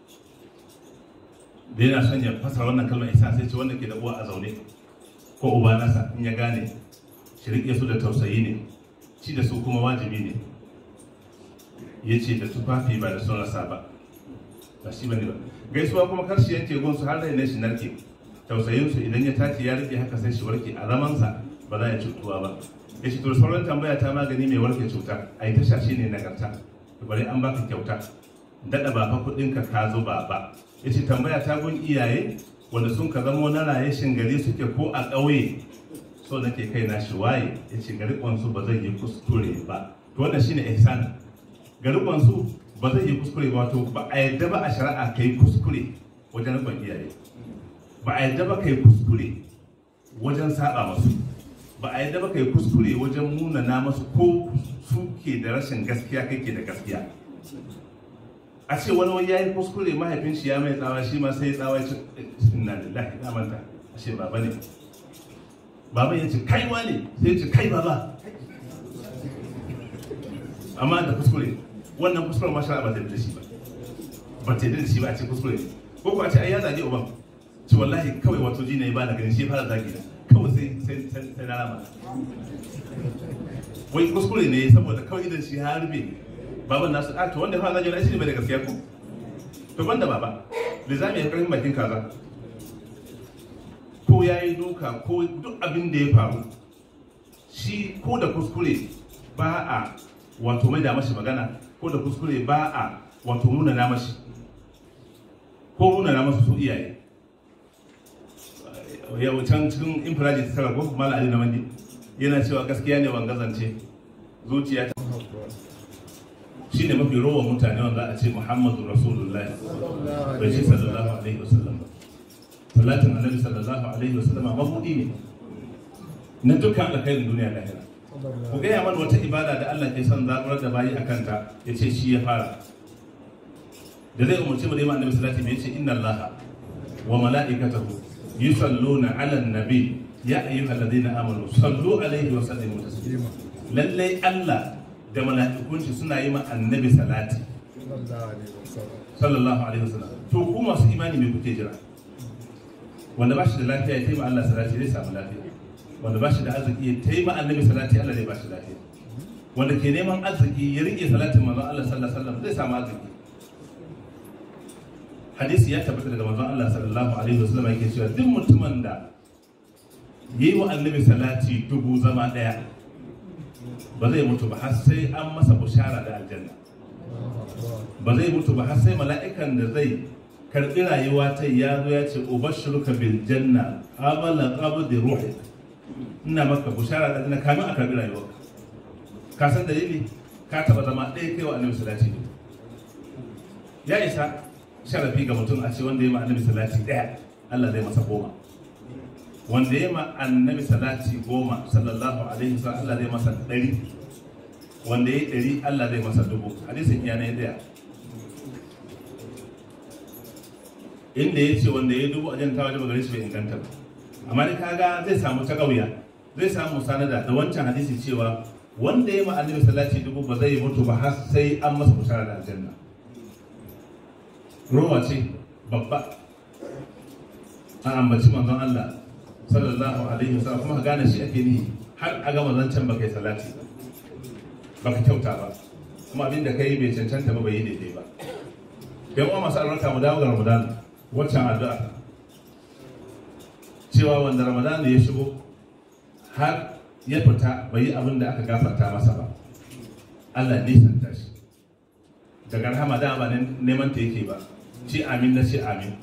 da yana son ya fasara wannan kalmar ihsan sai ce wanda ke da uwa a zaune ko uba nasa in ya gane shi riƙe su da tausayi ne shi da su kuma wajibi ne ya ce da tufafi ba da son rasa ba ba shi bane ba gaisuwa kuma kar shi yanke gunsu har rai ne shi narke tausayinsu idan ya tashi ya rike haka sai shi warke a zamansa ba za ya cutuwa ba ya ce to sauran tambaya ta magani mai warke cuta a yi tasha shi ne nagarta to bari an baka kyauta daɗa ba fa kuɗin ka ka zo ba ba ya ce tambaya ta gun iyaye wanda sun ka zamo na raye gari suke ko a ƙauye so nake kai na shi waye ya ce gari su ba zai yi kuskure ba to wannan shine ihsan gari su ba zai yi kuskure ba to ba a yadda ba a shari'a kai kuskure wajen rikon iyaye ba a yadda ba kai kuskure wajen saba masu ba a yadda ba kai kuskure wajen munana masu ko su ke da rashin gaskiya kai ke da gaskiya a ce wani wani yayi kuskure mahaifin shi ya mai tsawa shi ma sai tsawa ya ce inna lillahi na manta a ce baba ne baba ya ce kai wane sai ya ce kai baba amma da kuskure wannan kuskure ma shara ba ta da shi ba ba ta da shi ba a ce kuskure ko ko a ce ai ya zage uban ce wallahi kawai wato ji ne ba da ganin shi fara zagi na kawai sai sai sai na rama wai kuskure ne saboda kawai idan shi ya rufe baban nasu a to wanda fara zagi na shi ne bai da gaskiya ko to banda baba lizami ya karfin bakin kaza ko ya yi duka ko duk abin da ya faru shi ko da kuskure ba a wato mai da mashi magana ko da kuskure ba a wato nuna na mashi ko nuna na masu su iyaye yau can cikin infiraji ta tara ko mala ali na mandi yana cewa gaskiya ne wanga zance zuciya ta shi ne mafi rowa mutane wanda a ce muhammadu rasulullahi bai ce sallallahu alaihi wasallam ba salatin annabi sallallahu alaihi wasallama mabudi ne na dukkan alkhairin duniya da lahira ku gaya mana wata ibada da Allah ke son zaɓar da bayi a kanta ya ce shi ya fara da zai umarci mu da imam annabi salati mai ce inna Allah wa mala'ikatahu yusalluna ala nabi ya ayyuhal ladina amanu sallu alaihi wa sallimu taslima lallai Allah da mala'ikun shi suna yi ma annabi salati sallallahu alaihi wasallam to ku masu imani me kuke jira wanda ba shi da lafiya ya taimaka Allah salati zai samu lafiya wanda ba shi da arziki ya taimaka annabi salati Allah zai ba shi lafiya wanda ke neman arziki ya rike salatin manzon Allah sallallahu alaihi wasallam zai samu arziki hadisi ya tabbata daga manzon Allah sallallahu alaihi wasallam yake cewa duk mutumin da yayi wa annabi salati dubu zama daya ba zai mutu ba har sai an masa bushara da aljanna ba zai mutu ba har sai mala'ikan da zai karɓi rayuwa ta ya zo ya ce ubashiruka bil janna qabala qabdi ruhi ina maka bushara da ina kamin a karɓi rayuwa ka san dalili ka taɓa zama ɗaya kai wa annabi salati ya isa sharafi ga mutum a ce wanda ya ma annabi salati ɗaya Allah zai masa goma wanda ya ma annabi salati goma sallallahu alaihi wasallam Allah zai masa ɗari wanda ya yi ɗari Allah zai masa dubu hadisin iya na ɗaya inda ya ce wanda ya dubu a jan tawaje ba gare shi bai inganta ba amma dai kaga zai samu ta ƙauya zai samu sanada da wancan hadisi cewa wanda ya ma annabi salati dubu ba zai mutu ba har sai an masa bushara da aljanna rowa ce babba an ambaci manzon Allah sallallahu alaihi wasallam kuma ka gane shi ake nihi har a gama zancen baka yi salati ba baka kyauta ba kuma abin da kai bai cancanta ba bai yi daidai ba yan uwa masu albarka mu dawo ga Ramadan waccan addu'a cewa wanda Ramadan ya shigo har ya fita bai yi abin da aka gafarta masa ba Allah nisanta shi daga rahama da ba neman ta yake ba ce amin na ce amin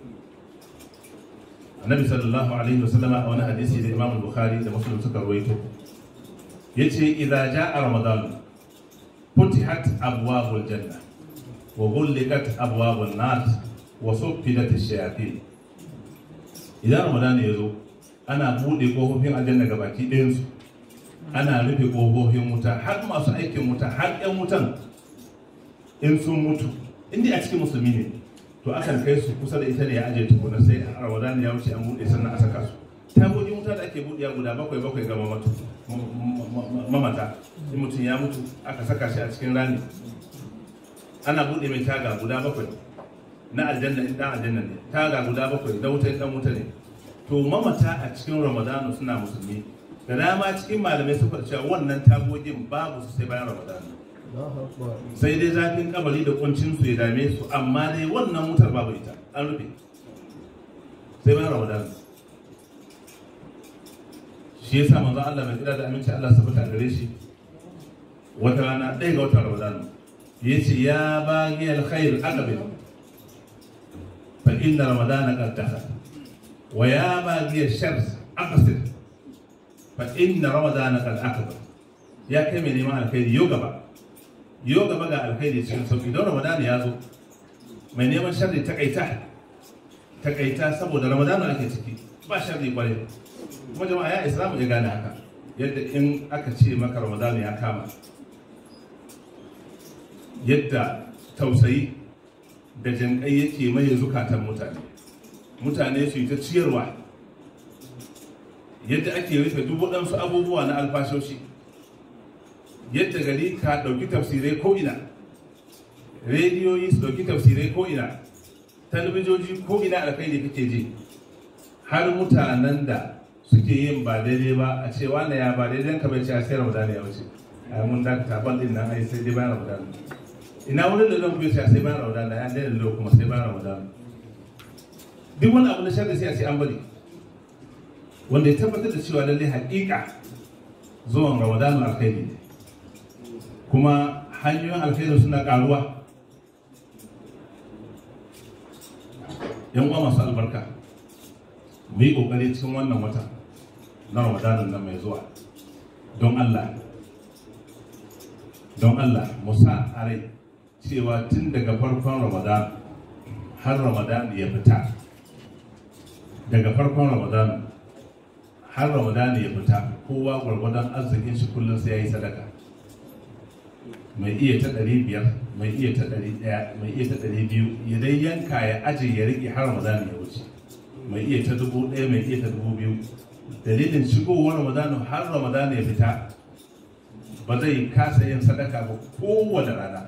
annabi sallallahu alaihi wasallam a wani hadisi da imam bukhari da muslim suka rawaito yace idza jaa ramadan futihat abwabul janna wa ghulqat abwabun nar wa suffidat ash-shayatin idan ramadan ya zo ana bude kofofin aljanna gabaki ɗayan su ana rufe kofofin wuta har masu aikin wuta har ƴan wutan in sun mutu inda a cikin musulmi ne to akan kai su kusa da ita ne ya aje tukuna sai a ramadan ya wuce an buɗe sannan a saka su tagogin wuta da ake buɗewa guda bakwai bakwai ga mamata in mutum ya mutu aka saka shi a cikin rami ana buɗe mai taga guda bakwai na aljanna in dan aljanna ne taga guda bakwai da wuta in dan wuta ne to mamata a cikin ramadanu suna musulmi da dama cikin malamai suka cewa wannan tagogin babu su sai bayan ramadanu sai dai zafin kabari da kuncin su ya dame su amma dai wannan wutar babu ita an rufe sai bayan ramadan shi yasa manzo Allah mai kira da aminci Allah sabata a gare shi wata rana ɗaya ga watan ramadan yace ya bagi alkhair aqbil fa inna ramadana qad dakhala wa ya bagi shar aqsir fa inna ramadana qad aqbal ya kai mai neman alkhairi yau gaba yau gaba ga alkhairi cikin sauki don ramadan ya zo mai neman sharri takaita takaita saboda ramadan ake ciki ba sharri kwarai kuma jama'a ya islamu ya gane haka yadda in aka ce maka ramadan ya kama yadda tausayi da jinƙai yake maye zukatan mutane mutane su yi ta ciyarwa yadda ake rufe duk waɗansu abubuwa na alfashoshi yadda gari ka ɗauki tafsirai ko'ina rediyoyi su ɗauki tafsirai ko'ina talabijoji ko'ina alkhairi kake ji har mutanen da suke yin ba daidai ba a ce wanda ya ba daidai ka bai ce a sai ramadan ya wuce a mun da ta ban din nan ai sai dai bayan ramadan ina wurin da zan bai ce a sai bayan ramadan ya daidai da kuma sai bayan ramadan duk wani abu na sharri sai a ce an bari wanda ya tabbatar da cewa lallai haƙiƙa zuwan ramadan alkhairi ne kuma hanyoyin alkhairu suna karuwa yan uwa masu albarka mu yi kokari cikin wannan wata na ramadanin nan mai zuwa don allah don allah mu sa a rai cewa tun daga farkon ramadan har ramadan ya fita daga farkon ramadan har ramadan ya fita kowa gwargwadon arzikin shi kullum sai ya yi sadaka mai iya ta ɗari biyar mai iya ta ɗari ɗaya mai iya ta ɗari biyu ya dai yanka ya aje ya riƙe har ramadan ya wuce mai iya ta dubu ɗaya mai iya ta dubu biyu dalilin shigowar ramadan har ramadan ya fita ba zai kasa yin sadaka ba kowane rana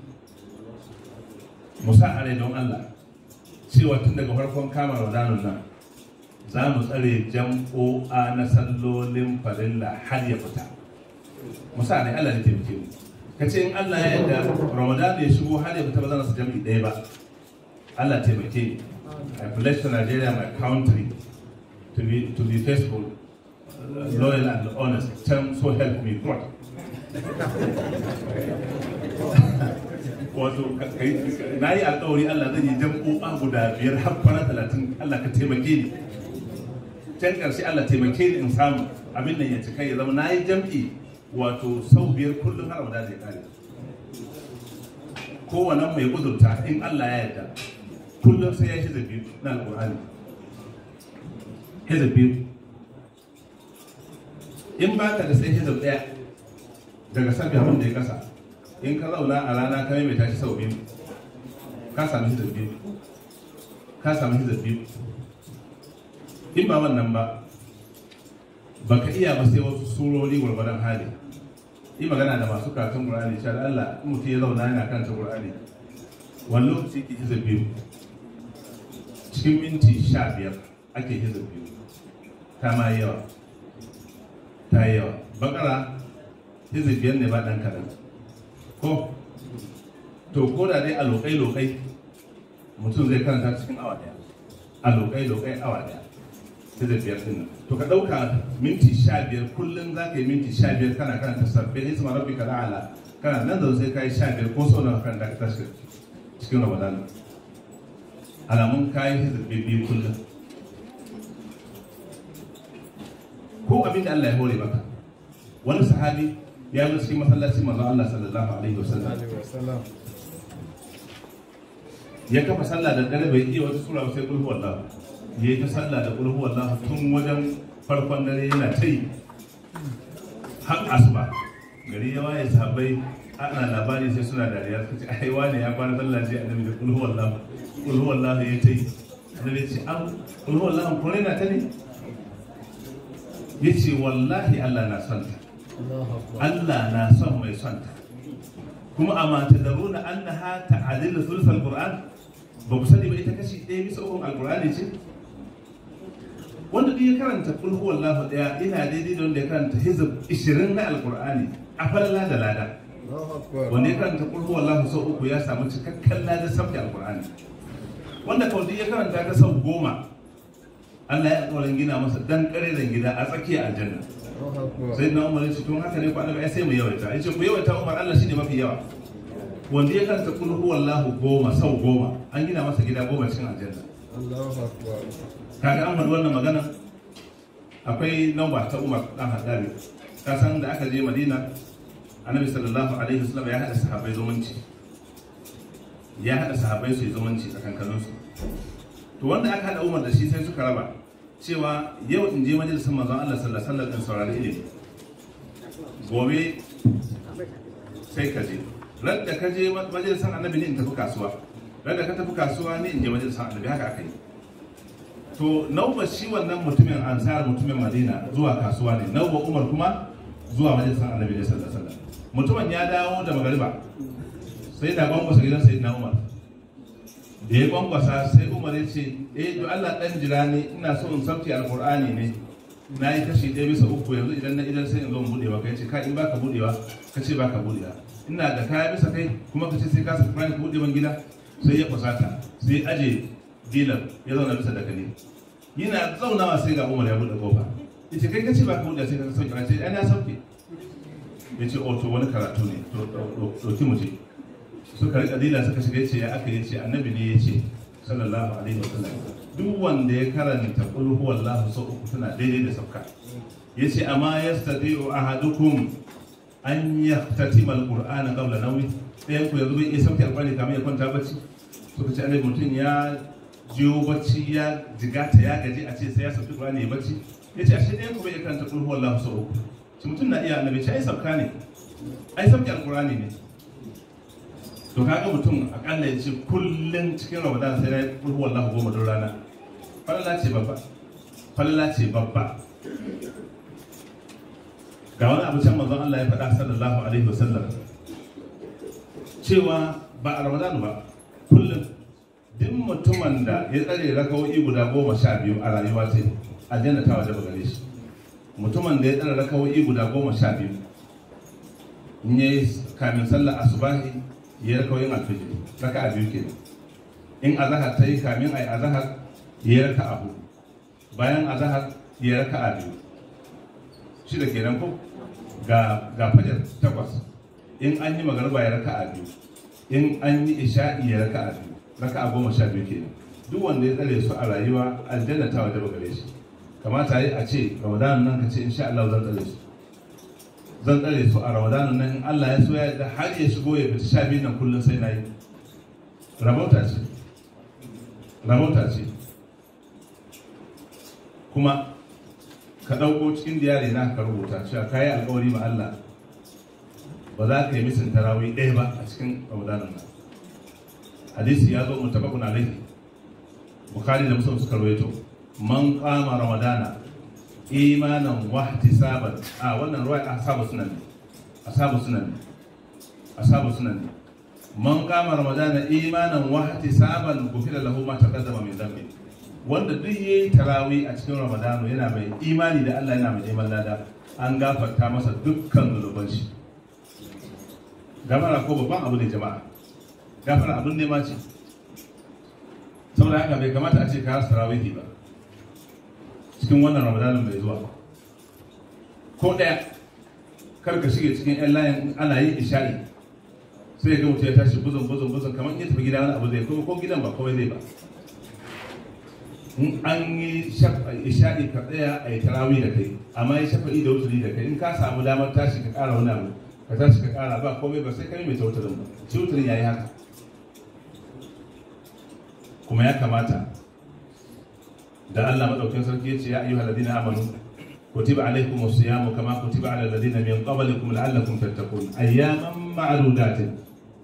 musa a don allah cewa tun daga farkon kama ramadanun nan za mu tsare jam'o'a na sallolin farilla har ya fita musa ne allah ne taimake mu ka ce in Allah ya yarda Ramadan ya shigo har ya fita ba zan su jami'i ɗaya ba Allah taimake ni I pledge to Nigeria my country to be to be faithful loyal and honest term so help me God wato na yi alkawari Allah zai yi jam'o'a guda biyar har kwana talatin Allah ka taimake ni can ƙarshe Allah taimake ni in samu abin nan ya cika ya zama na yi jam'i wato sau biyar kullum har abada zai kare kowane mai kudurta in Allah ya yarda kullum sai ya hiza biyu na alƙur'ani hiza biyu in ba ka da sai hiza ɗaya daga sabi abin da ya kasa in ka zauna a rana ka mai tashi sau biyu ka sami hiza biyu ka sami hiza biyu in ba wannan ba baka iya ba sai wasu surori gwargwadon hali yi magana da masu karatun qur'ani cewa Allah in mutum ya zauna yana karanta qur'ani wani lokaci ke hiza biyu cikin minti sha biyar ake hiza biyu ta ma yawa ta yi yawa bakara hiza biyar ne ba ɗan kaɗan ko to ko da dai a lokai-lokai mutum zai karanta cikin awa ɗaya a lokai-lokai awa ɗaya sai da biyar din to ka ɗauka minti sha biyar kullum za ka yi minti sha biyar kana karanta sabbin isma rabbi ka la'ala kana nan da sai ka yi sha biyar ko sau nawa kan da ka tashi cikin ramadan alamun kayan hizibin biyu kullum ko abin da Allah ya hore maka wani sahabi ya zo cikin masallacin manzon Allah sallallahu alaihi wasallam ya kafa sallah da dare bai iya wata sura sai kulhu wallahu ya yi ta sallah da kulhu wallahu tun wajen farkon dare yana ta yi har asuba gari ya waye sahabbai ana labari sai suna dariya suka ce ai wane ya fara sallah sai annabi da kulhu wallahu kulhu wallahu ya ta yi annabi ya ce an kulhu wallahu ko na ta ne ya ce wallahi Allah na son ta Allah na son mai son ta kuma a mata da runa an na ha ta'adil sulfal qur'an ba ku sani ba ita kashi ɗaya bisa ukun alqur'ani ce wanda duk ya karanta kul huwallahu daya ina daidai da wanda ya karanta hizb 20 na alqur'ani a falala da lada wanda ya karanta kul huwallahu sau uku ya samu cikakken lada sabta alqur'ani wanda kawai duk ya karanta ta sau goma Allah ya alƙawarin gina masa dan ƙareren gida a tsakiyar aljanna sai na umar yace tun haka ne ku annabi sai mu yawaita yace ku yawaita umar Allah shine mafi yawa wanda ya karanta kul huwallahu goma sau goma an gina masa gida goma cikin aljanna kaga an faɗi wannan magana akwai namba ta umar dan haddari ka san da aka je madina annabi sallallahu alaihi wasallam ya hada sahabbai zumunci ya hada sahabbai su yi zumunci tsakankaninsu to wanda aka hada umar da shi sai suka raba cewa yau in je majalisar manzon Allah sallallahu alaihi wasallam in saurari ilimi gobe sai ka je radda ka je majalisar annabi ne in tafi kasuwa radda ka tafi kasuwa ne in je majalisar annabi haka aka yi to nauba shi wannan mutumin ansar mutumin madina zuwa kasuwa ne nauba umar kuma zuwa majalisar annabi ne sallallahu alaihi wasallam mutumin ya dawo da magariba sai da gwangwasa gidan sayyidina umar da ya gwangwasa sai umar ya ce eh to Allah dan jira ne ina so in sauke alqur'ani ne na yi kashi ɗaya bisa uku yanzu idan na idan sai in zo in buɗewa kai ce ka in baka buɗewa ka ce baka buɗewa ina da kaya bisa kai kuma ka ce sai ka saka ka buɗe ban gida sai ya kusata sai aje dilar ya zauna bisa dakali yana zaunawa sai ga umar ya buɗe kofa ya ce kai ka ce baka buɗewa sai ka sauke na ce ai na sauke ya ce oh to wani karatu ne to ɗauki mu je suka rika dila suka shiga ce ya aka yi ce annabi ne ya ce sallallahu alaihi wa sallam duk wanda ya karanta qul huwallahu sau uku tana daidai da sauka yace amma yastati'u ahadukum an yahtatima alqur'ana qabla nawmi ɗayan ku yanzu bai iya sauke alqur'ani kamar ya kwanta bacci suka ce annabi mutum ya jiyo bacci ya jigata ya gaji a ce sai ya sauke alqur'ani ya bacci yace ashe ɗayan ku bai iya karanta qul huwallahu sau uku shi mutum na iya annabi ce ai sauka ne ai sauke alqur'ani ne to kaga mutum akalla ya ce kullum cikin ramadan sai na yi kulhu wallahu goma don rana falala ce babba falala ce babba ga wani abu can manzon Allah ya faɗa sallallahu alaihi wasallam cewa ba a ramadan ba kullum duk mutumin da ya tsare rakawoyi guda goma sha biyu a rayuwa ce aljanna ta waje gare shi mutumin da ya tsare rakawoyi guda goma sha biyu in yayi kamin sallar asubahi ya raka yin alfijir raka a biyu kenan in azahar ta yi kamin a yi azahar ya raka a hudu bayan azahar ya raka a biyu shi da kenan ko ga ga fajar takwas in an yi magarba ya raka a biyu in an yi isha'i ya raka a biyu raka a goma sha biyu kenan duk wanda ya tsare su a rayuwa aljanna ta wajaba gare shi kamata yi a ce ramadan nan ka ce insha Allah zan tsare su zan tsare su a ramadan nan in Allah ya so ya yarda har ya shigo ya fita sha biyu nan kullum sai na yi rabauta ce rabauta ce kuma ka ɗauko cikin diyari na ka rubuta cewa ka yi alkawari ma Allah ba za ka yi misin tarawih ɗaya ba a cikin ramadanin nan hadisi ya zo mutabakun alaihi bukhari da muslim suka rawaito man qama ramadana imanan wa ihtisaban a wannan ruwa ashabu sunan ne ashabu sunan ne ashabu sunan ne man qama ramadana imanan wa ihtisaban gufira lahu ma taqaddama min dhanbi wanda duk yayi tarawih a cikin ramadano yana mai imani da Allah yana mai neman lada an gafarta masa dukkan zunuban shi gafara ko babban abu ne jama'a gafara abin nema ce saboda haka bai kamata a ce ka rasa tarawihi ba cikin wannan ramadanin mai zuwa ko ɗaya kar ka shige cikin yan layin ana yin isha'i sai ga mutum ya tashi buzun buzun buzun kamar ya tafi gida wani abu zai kuma ko gidan ba kawai zai ba in an yi isha'i ka tsaya a yi tarawih da kai amma ya shafa'i da wuturi da kai in ka samu damar tashi ka ƙara wani abu ka tashi ka ƙara ba komai ba sai kai mai tautarin ba shi wuturin ya yi haka kuma ya kamata da Allah madaukakin sarki ya ce ya ayyuhal ladina amanu kutiba alaykum as-siyamu kama kutiba ala alladhina min qablikum la'allakum tattaqun ayyaman ma'dudatin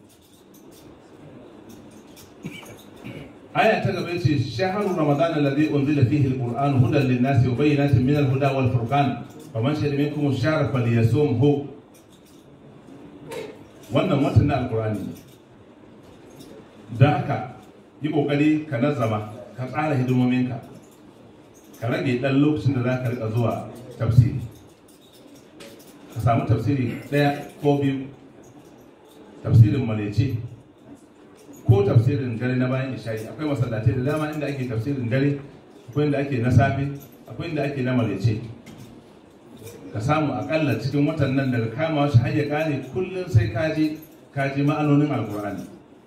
aya ta gaba ce shahru ramadan alladhi unzila fihi al-qur'an hudan lin-nasi wa bayyinatin min al-huda wal furqan faman shahida minkum ash-shahra falyasumhu wannan watan na alqur'ani da haka yi kokari ka nazama ka tsara hidimominka ka rage dan lokacin da za ka rika zuwa tafsiri ka samu tafsiri ɗaya ko biyu tafsirin malece ko tafsirin dare na bayan isha'i akwai masallatai da dama inda ake tafsirin dare akwai inda ake na safe akwai inda ake na malece ka samu akalla cikin watan nan daga kama shi har ya kare kullum sai kaji kaji ma'anonin alkur'ani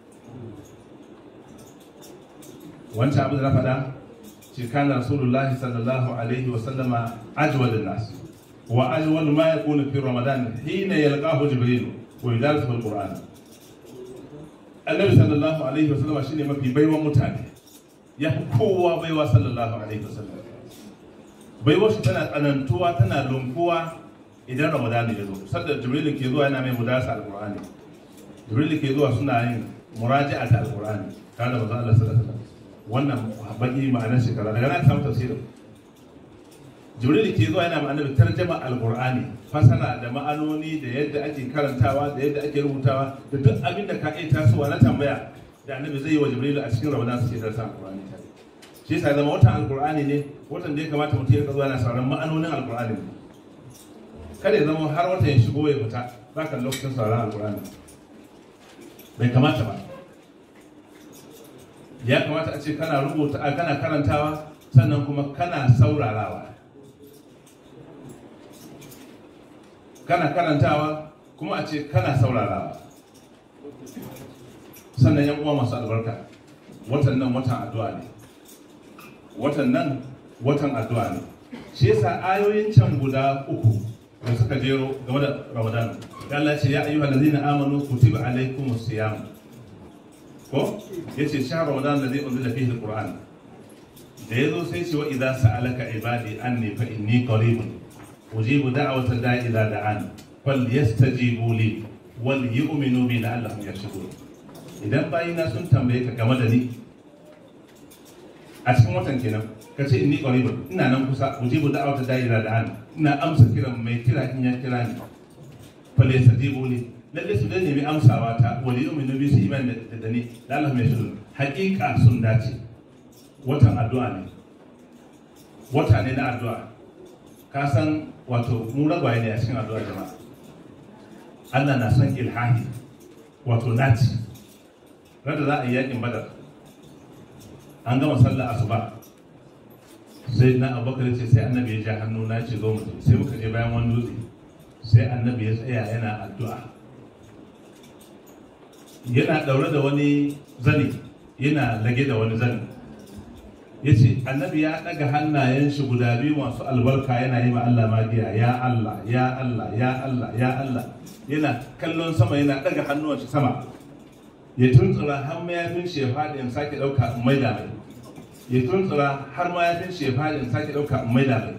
wancan abin da na faɗa shi kana rasulullah sallallahu alaihi wa sallama ajwal nas wa ajwal ma yakunu fi ramadan hina yalqahu jibril wa yudarrisu alquran annabi sallallahu alaihi wa sallama shine mafi baiwan mutane ya fi kowa baiwa sallallahu alaihi wa sallam baiwa shi tana tsanantuwa tana lunkuwa idan ramadan ya zo sadda jibril ke zuwa yana mai mudarasa alqur'ani jibril ke zuwa suna yin muraji'at alqur'ani tare da manzo Allah sallallahu alaihi wa sallam wannan baki ma'anar shekara daga nan samu tafsirin jibril ke zuwa yana ma'anar tarjama alqur'ani fasara da ma'anoni da yadda ake karantawa da yadda ake rubutawa da duk abin da ka iya tasowa na tambaya da annabi zai yi wa jibril a cikin ramadan suke darsa alqur'ani tare shi yasa zama watan alqur'ani ne watan da ya kamata mutum ya zuwa yana sauran ma'anonin alqur'ani kada ya zama har watan ya shigo ya fita baka lokacin sauran alqur'ani bai kamata ba ya kamata a ce kana rubuta a kana karantawa sannan kuma kana saurarawa kana karantawa kuma a ce kana saurarawa sannan yan uwa masu albarka watan nan watan addu'a ne watan nan watan addu'a ne shi yasa ayoyin can guda uku da suka jero game da ramadan Allah ce ya ayyuhal ladzina amanu kutiba alaykumus siyam ko yace shahr ramadan da zai unzila fihi alquran da yazo sai ce wa idza sa'alaka ibadi anni fa inni qaribun ujibu da'wata da'i idza da'an fal yastajibu li wal yu'minu bi la'allahum yarshudun idan bayina sun tambaye ka game da ni a cikin watan kenan ka ce inni qaribun ina nan kusa ujibu da'wata da'i idza da'an ina amsa kiran mai kira in ya kira ni fal yastajibu li lalle su dai nemi amsawa ta wali yu'minu bi su iman da da ni da Allah mai shirin hakika sun dace watan addu'a ne wata ne na addu'a ka san wato mu ragwaye ne a cikin addu'a jama'a Allah na son ilhahi wato naci rada za a yi yakin badar an gama sallah asuba sai na abubakar ce sai annabi ya ja hannu na ce zo mu sai muka je bayan wani dutse sai annabi ya tsaya yana addu'a yana daure da wani zani yana lage da wani zani ya ce annabi ya ɗaga hannayen shi guda biyu masu albarka yana yi ma Allah magiya ya Allah ya Allah ya Allah ya Allah yana kallon sama yana ɗaga hannuwan shi sama ya tuntsura har mayafin shi ya faɗi in sake ɗauka in maida mai ya tuntsura har mayafin shi ya faɗi in sake ɗauka in maida mai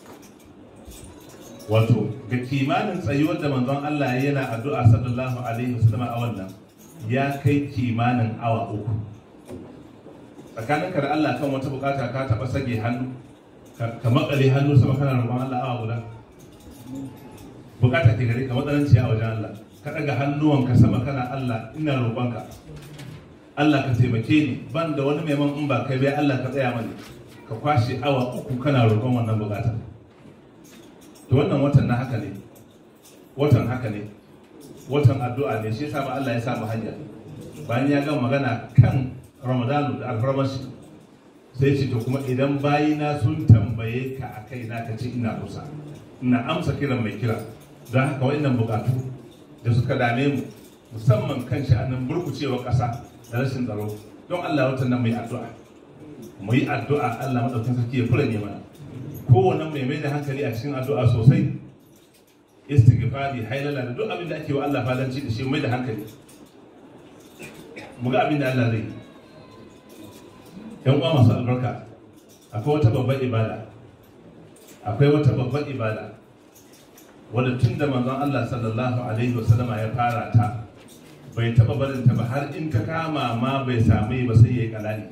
wato ga kimanin tsayuwar da manzon Allah ya yana addu'a sallallahu alaihi wasallam a wannan ya kai kimanin awa uku tsakaninka da Allah kan wata bukata ka taba sage hannu ka makale hannu sama kana roƙon Allah awa guda bukata ke gare ka matsalanci a wajen Allah ka daga hannuwanka sama kana Allah ina roƙonka Allah ka taimake ni ban da wani maimakon in ba kai bai Allah ka tsaya mani ka kwashe awa uku kana roƙon wannan bukata to wannan watan na haka ne watan haka ne watan addu'a ne shi yasa ba Allah ya sa mu hanya bayan ya gama magana kan Ramadanu da alfarmashi sai ce to kuma idan bayina sun tambaye ka a kai na ka ce ina kusa ina amsa kiran mai kira don haka wa'annan bukatu da suka dame mu musamman kan sha'anin burkucewa ƙasa da rashin tsaro don Allah watan nan mu yi addu'a mu yi addu'a Allah madaukakin sarki ya kula ne mana kowane mai mai da hankali a cikin addu'a sosai istighfari hailala da duk abin da ake wa Allah fadanci da shi mai da hankali mu ga abin da Allah zai yan uwa masu albarka akwai wata babbar ibada akwai wata babbar ibada wadda tun da manzon Allah sallallahu alaihi wasallama ya fara ta bai taba barin ta ba har in ta kama ma bai sami ba sai yayi kalali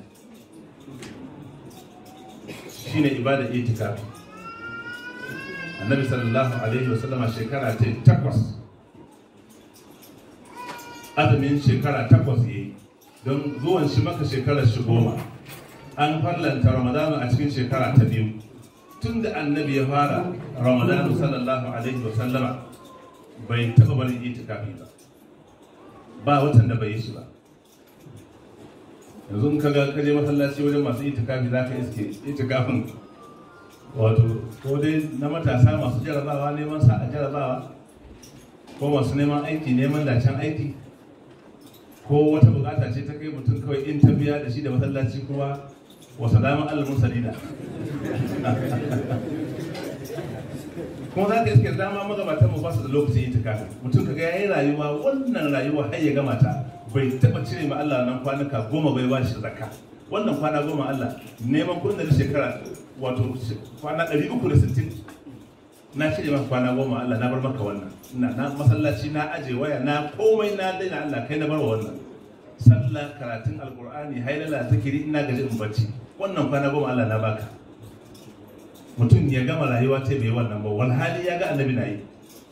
shine ibada itikafi annabi sallallahu alaihi wasallama shekara ta takwas azumin shekara takwas yayi don zuwan shi maka shekarar shi goma an farlanta ramadanu a cikin shekara ta biyu tun da annabi ya fara ramadanu sallallahu alaihi wasallama bai taɓa barin itikafi ba ba watan da bai yi shi ba yanzu in kaga ka je masallaci wajen masu itikafi za ka iske itikafin wato ko dai na matasa masu jarabawa neman sa a jarabawa ko masu neman aiki neman dacen aiki ko wata bukata ce ta kai mutum kawai in ta biya da shi da masallaci kuma wa salamun alamun salina kuma za ka iske dama magabatan mu ba su da lokacin itikafi mutum kaga yayi rayuwa wannan rayuwa har ya gama ta bai taba cire ma Allah nan kwanuka goma bai ba shi zakka wannan kwana goma Allah neman kudin da shekara wato kwana 360 na cire maka kwana goma Allah na bar maka wannan ina na masallaci na aje waya na komai na daina Allah kai na bar wannan sallah karatun alqur'ani hailala zikiri ina gaji in bacci wannan kwana goma Allah na baka mutum ya gama rayuwa ta bai wannan ba wani hali ya ga annabi na yi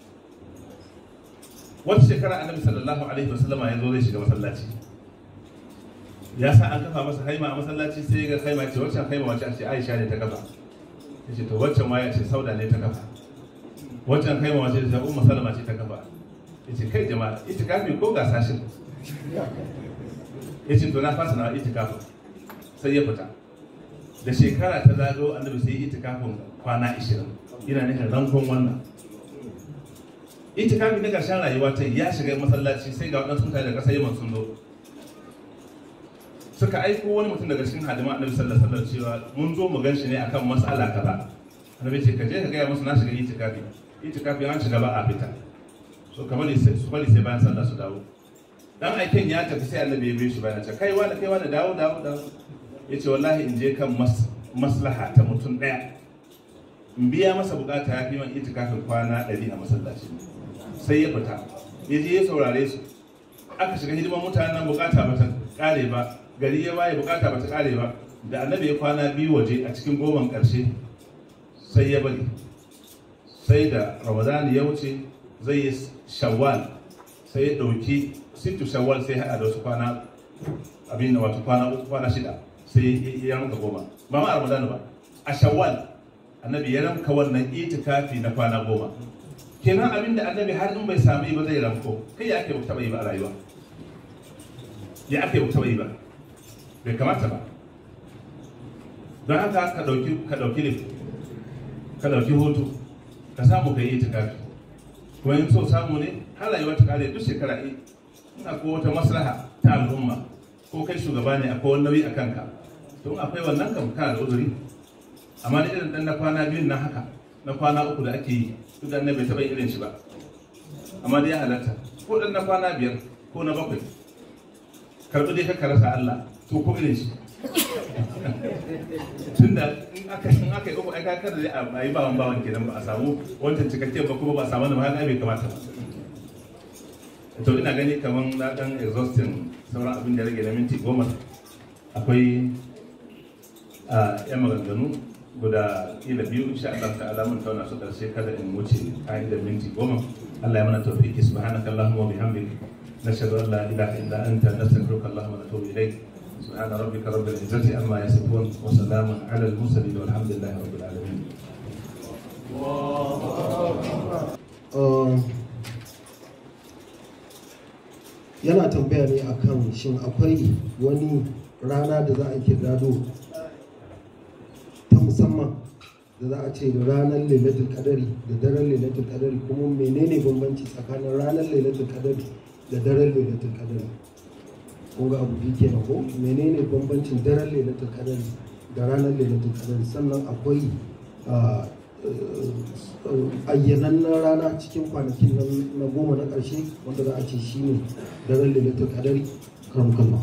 wata shekara annabi sallallahu alaihi wasallama ya zo zai shiga masallaci ya sa an kafa masa haima a masallaci sai ga haima ce wacce haima wacce ce Aisha ne ta kafa ya ce to wacce ma ya ce Sauda ne ta kafa waccan haima wacce ta Ummu Salama ce ta kafa ya ce kai jama'a itikafi ko ga sashin ya ce to na fasa na itikafi sai ya fita da shekara ta zago annabi sai itikafin kwana 20 ina nufin rankon wannan itikafi na ƙarshen rayuwa ta ya shiga masallaci sai ga waɗansu mutane da ƙasar yaman sun zo suka aiko wani mutum daga cikin hadima annabi sallallahu alaihi wasallam cewa mun zo mu ganshi ne akan mas'ala kaza annabi ce ka je ka gaya musu na shiga itikafi itikafi an shiga ba a fita so kamar sai su bari sai bayan sallah su dawo dan aiken ya tafi sai annabi ya bi shi bayan ce kai wani kai wani dawo dawo dawo yace wallahi in je kan maslaha ta mutum daya in biya masa bukata ya fi man itikafin kwana 100 a masallaci sai ya fita ya je ya saurare su aka shiga hidiman mutanen nan bukata ba ta kare ba gari ya waye bukata ba ta kare ba da annabi ya kwana biyu waje a cikin goman karshe sai ya bari sai da ramadan ya wuce zai yi shawwal sai ya dauki sittu shawwal sai hada da wasu kwana abin da wato kwana uku kwana shida sai ya ranka goma ba ma ramadan ba a shawwal annabi ya ranka wannan itikafi na kwana goma kenan abin da annabi har in bai sami ba zai ranko kai ya ake taba yi ba a rayuwa ya ake taba yi ba bai kamata ba don haka ka dauki ka dauki ne ka dauki hoto ka samu ka yi itikafi kuma in so samu ne har rayuwa ta kare duk shekara in akwai wata maslaha ta al'umma ko kai shugaba ne akwai wani nauyi a kanka to akwai wannan kam kana da uzuri amma da irin dan na kwana biyun nan haka na kwana uku da ake yi duk da bai taɓa irin shi ba amma dai ya halatta ko dan na kwana biyar ko na bakwai karɓi dai ka rasa Allah to ko irin shi tunda in aka in aka yi uku ai kakar da a yi bawan bawan kenan ba a samu wancan cikakken ba kuma ba a samu na ba bai kamata ba to ina gani kaman na dan exhausting sauran abin da rage na minti goma akwai a yan maganganu guda kila biyu insha Allah ta'ala mun tauna su karshe kada in wuce ka'idar minti goma Allah ya mana tawfiki subhanakallahumma wa bihamdika نشهد ان لا اله الا انت نستغفرك اللهم ونتوب اليك سبحان ربك رب العزه عما يصفون وسلام على المرسلين والحمد لله رب العالمين yana tambaya ne akan shin akwai wani rana da za a ke gado ta musamman da za a ce ranar lailatul kadari da daren lailatul kadari kuma menene bambanci tsakanin ranar lailatul kadari da daren lailatul kadari kun ga abu biyu kenan ko menene bambancin daren lailatul kadari da ranar lailatul kadari sannan akwai ayyanannen rana cikin kwanakin na goma na ƙarshe wanda za a ce shi ne daren lailatul kadari karmukallah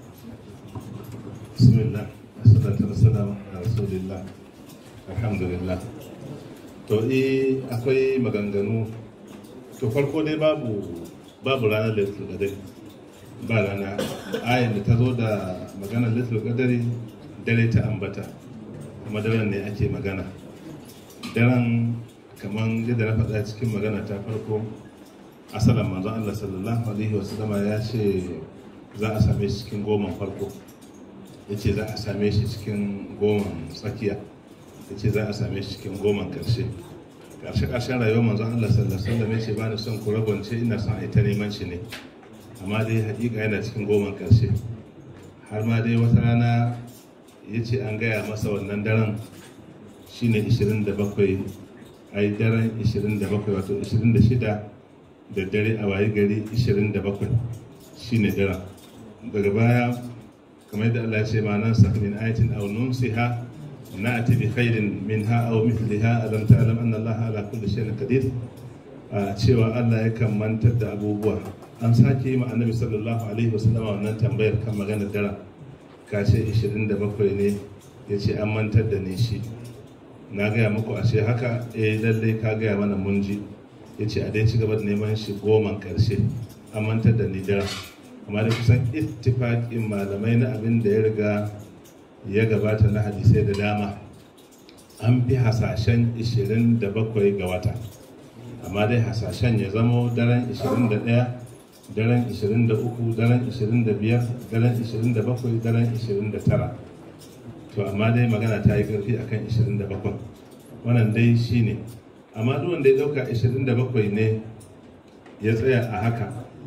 bismillah assalatu wassalamu ala rasulillah alhamdulillah to eh akwai maganganu to farko dai babu babu ranar lailatul qadari ba rana ayan da ta zo da maganar lailatul qadari dare ta ambata kuma daren ne ake magana daren kamar yadda na faɗa cikin magana ta farko asalan manzon Allah sallallahu alaihi wasallama ya ce za a same shi cikin goman farko ya ce za a same shi cikin goman tsakiya ya ce za a same shi cikin goman karshe karshe karshen rayuwar manzon Allah sallallahu alaihi wasallam ya ce ba ni son ku rabance ina son a ita neman shi ne amma dai hakika yana cikin goman karshe har ma dai wata rana ya ce an gaya masa wannan daren shine 27 ai daren 27 wato 26 da dare a waye gari 27 shine daren daga baya kamar yadda Allah ya ce ma nan min ayatin aw nunsiha na'ti bi khairin minha aw mithliha alam ta'lam anna Allah ala kulli shay'in qadir a cewa Allah yakan mantar da abubuwa an sake yi ma annabi sallallahu alaihi wasallam wannan tambayar kan maganar daren kashe 27 ne ya ce an mantar da ni shi na gaya muku ashe haka eh lallai ka gaya mana mun ji ya ce a dai ci gaba da neman shi goman karshe an mantar da ni daren amma da kusan ittifaƙin malamai na abin da ya riga ya gabata na hadisai da dama an fi hasashen 27 ga wata amma dai hasashen ya zamo daren 21 daren 23 daren 25 daren 27 daren 29 to amma dai magana ta yi ƙarfi akan 27 wannan dai shine amma duk wanda ya dauka 27 ne ya tsaya a haka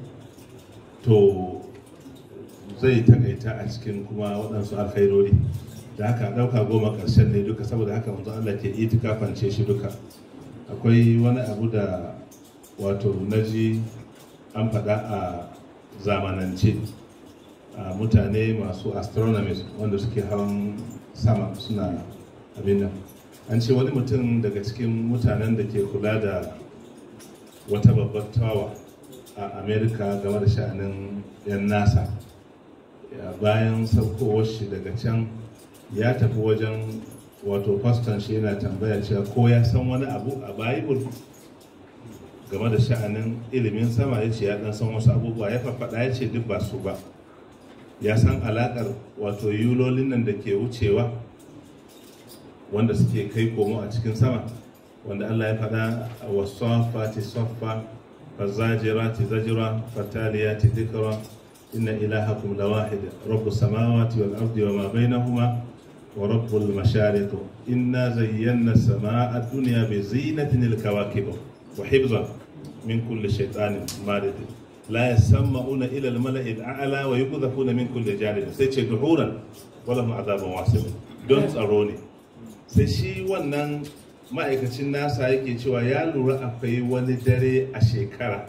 to zai takaita a cikin kuma waɗansu alkhairori da haka ɗauka goma ƙarshen ne duka saboda haka manzo Allah ke itikafance shi duka akwai wani abu da wato naji an faɗa a zamanance a mutane masu astronomers wanda suke hawan sama suna abin nan an ce wani mutum daga cikin mutanen da ke kula da wata babbar tawa a america game da sha'anin 'yan nasa bayan saukowar shi daga can ya tafi wajen wato faston shi yana tambaya cewa ko ya san wani abu a bible game da sha'anin ilimin sama ya ce ya dan san wasu abubuwa ya faɗa ya ce duk ba su ba ya san alaƙar wato yulolin nan da ke wucewa wanda suke kai komo a cikin sama wanda Allah ya faɗa a wasafati saffa fazajirati zajira fataliyati dhikra inna ilahakum lawahid rabbus samawati wal ardi wama bainahuma wa rabbul mashariq inna zayyana samaa ad-dunya bi zinatin al-kawakib wa hifzan min kulli shaytanin marid la yasma'una ila al-mala'i al-a'la wa yuqdhafuna min kulli janib sai ce duhuran wala mu azabun wasib don tsaro ne sai shi wannan ma'aikacin nasa yake cewa ya lura akwai wani dare a shekara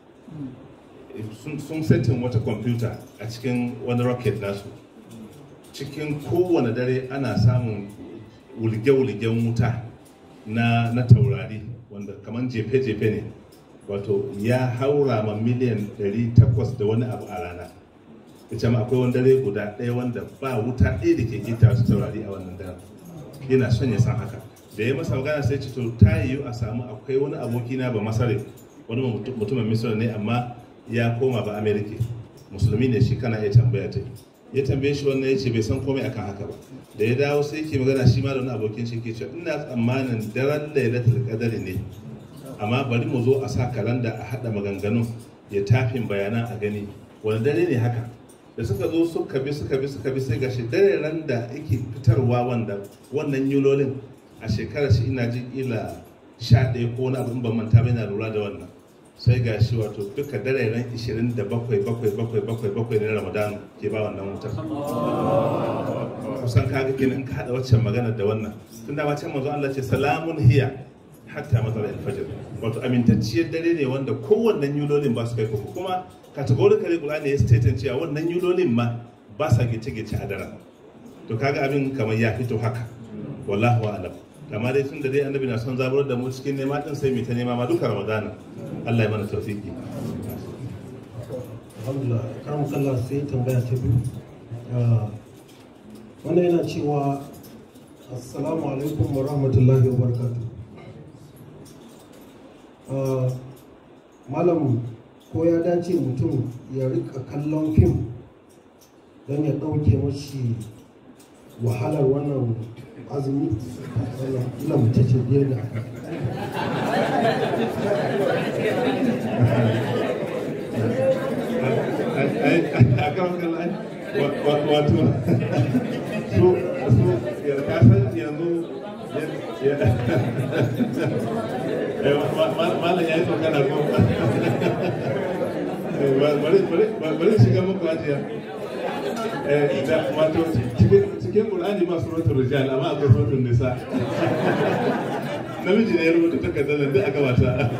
sun setin wata kwamfuta a cikin wani rocket nasu cikin kowane dare ana samun wulge-wulgen wuta na, na taurari wanda kamar jefe-jefe ne wato ya haura ma miliyan 800 da wani abu a rana ita ma akwai wani dare guda ɗaya wanda ba wuta ɗaya da ke gita su taurari a wannan daren yana son ya san haka da ya masa magana sai ce to ta yiwu a samu akwai wani aboki na ba masare wani mutumin misira ne amma ya koma ba amerika musulmi ne shi kana iya tambaya ta ya tambaye shi wannan ya ce bai san komai akan haka ba da ya dawo sai ke magana shi ma da wani abokin shi ke cewa ina tsammanin daren lailatul qadari ne amma bari mu zo a sa kalanda a hada maganganun ya tafin bayanan a gani wani dare ne haka da suka zo suka bi suka bi suka bi sai gashi dare ran da yake fitarwa wanda wannan yulolin a shekarar shi ina jin ila sha ɗaya ko wani abin ban manta bai na lura da wannan sai ga shi wato duka dare ran 27 bakwai bakwai bakwai bakwai na ramadan ke ba wannan wutar kusan kaga kenan ka hada waccan magana da wannan tun da can manzo Allah ce salamun hiya hatta mazara al-fajr wato amintacciyar dare ne wanda kowannen yulolin ba su kai kuma kuma categorically Qur'ani ya statin cewa wannan yulolin ma ba sa gice-gice a daren to kaga abin kamar ya fito haka wallahu a'lam amma dai tun da dai annabi na son zaburar da mu cikin nema din sai mu ta nema ma duka ramadana Allah ya mana tawfiki alhamdulillah karam kallah sai tambaya ta biyu wannan yana cewa assalamu alaikum wa rahmatullahi wa barakatuh malam ko ya dace mutum ya rika kallon fim don ya ɗauke mashi wahalar wannan azumi ila mace ce biyar da wato su su kasan yanzu malam ya yi tsokana ko bari shiga muku ajiya wato cikin ƙulani ba suratul rijal amma akwai suratul nisa namiji ne ya rubuta takardar da duk aka wata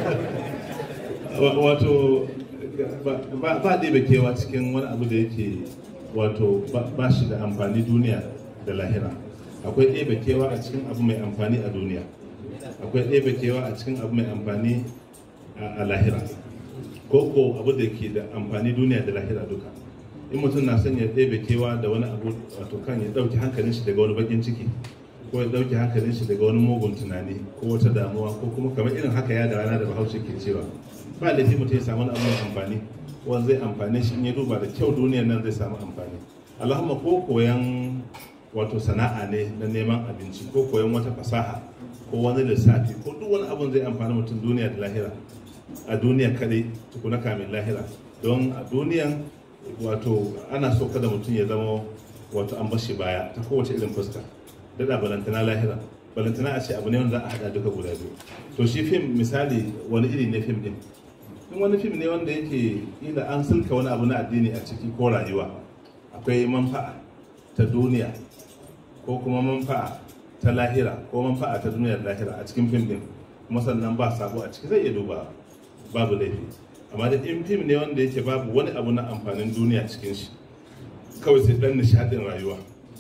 wato ba ɗebe kewa cikin wani abu da yake wato ba shi da amfani duniya da lahira akwai ɗebe kewa a cikin abu mai amfani a duniya akwai ɗebe kewa a cikin abu mai amfani a lahira ko ko abu da ke da amfani duniya da lahira duka in mutum na son ya ɗebe kewa da wani abu wato kan ya ɗauki hankalin shi daga wani bakin ciki ko ya ɗauki hankalin shi daga wani mugun tunani ko wata damuwa ko kuma kamar irin haka ya da rana da bahaushe ke cewa ba laifi mutum ya samu wani abu amfani wanda zai amfani shi in ya duba da kyau duniyar nan zai samu amfani allahumma ko koyan wato sana'a ne na neman abinci ko koyan wata fasaha ko wani lissafi ko duk wani abun zai amfani mutum duniya da lahira a duniya kadai tukuna kamin lahira don a duniyan wato ana so kada mutum ya zama wato an bashi baya ta kowace irin fuska dada balantana lahira balantana a ce abu ne wanda za a hada duka guda biyu to shi fim misali wani iri ne fim din in wani fim ne wanda yake ila an sulka wani abu na addini a ciki ko rayuwa akwai manfa'a ta duniya ko kuma manfa'a ta lahira ko manfa'a ta duniyar lahira a cikin fim din kuma sannan ba sabo a ciki zai iya duba babu laifi amma da in fim ne wanda yake babu wani abu na amfanin duniya cikin shi kawai sai dan nishadin rayuwa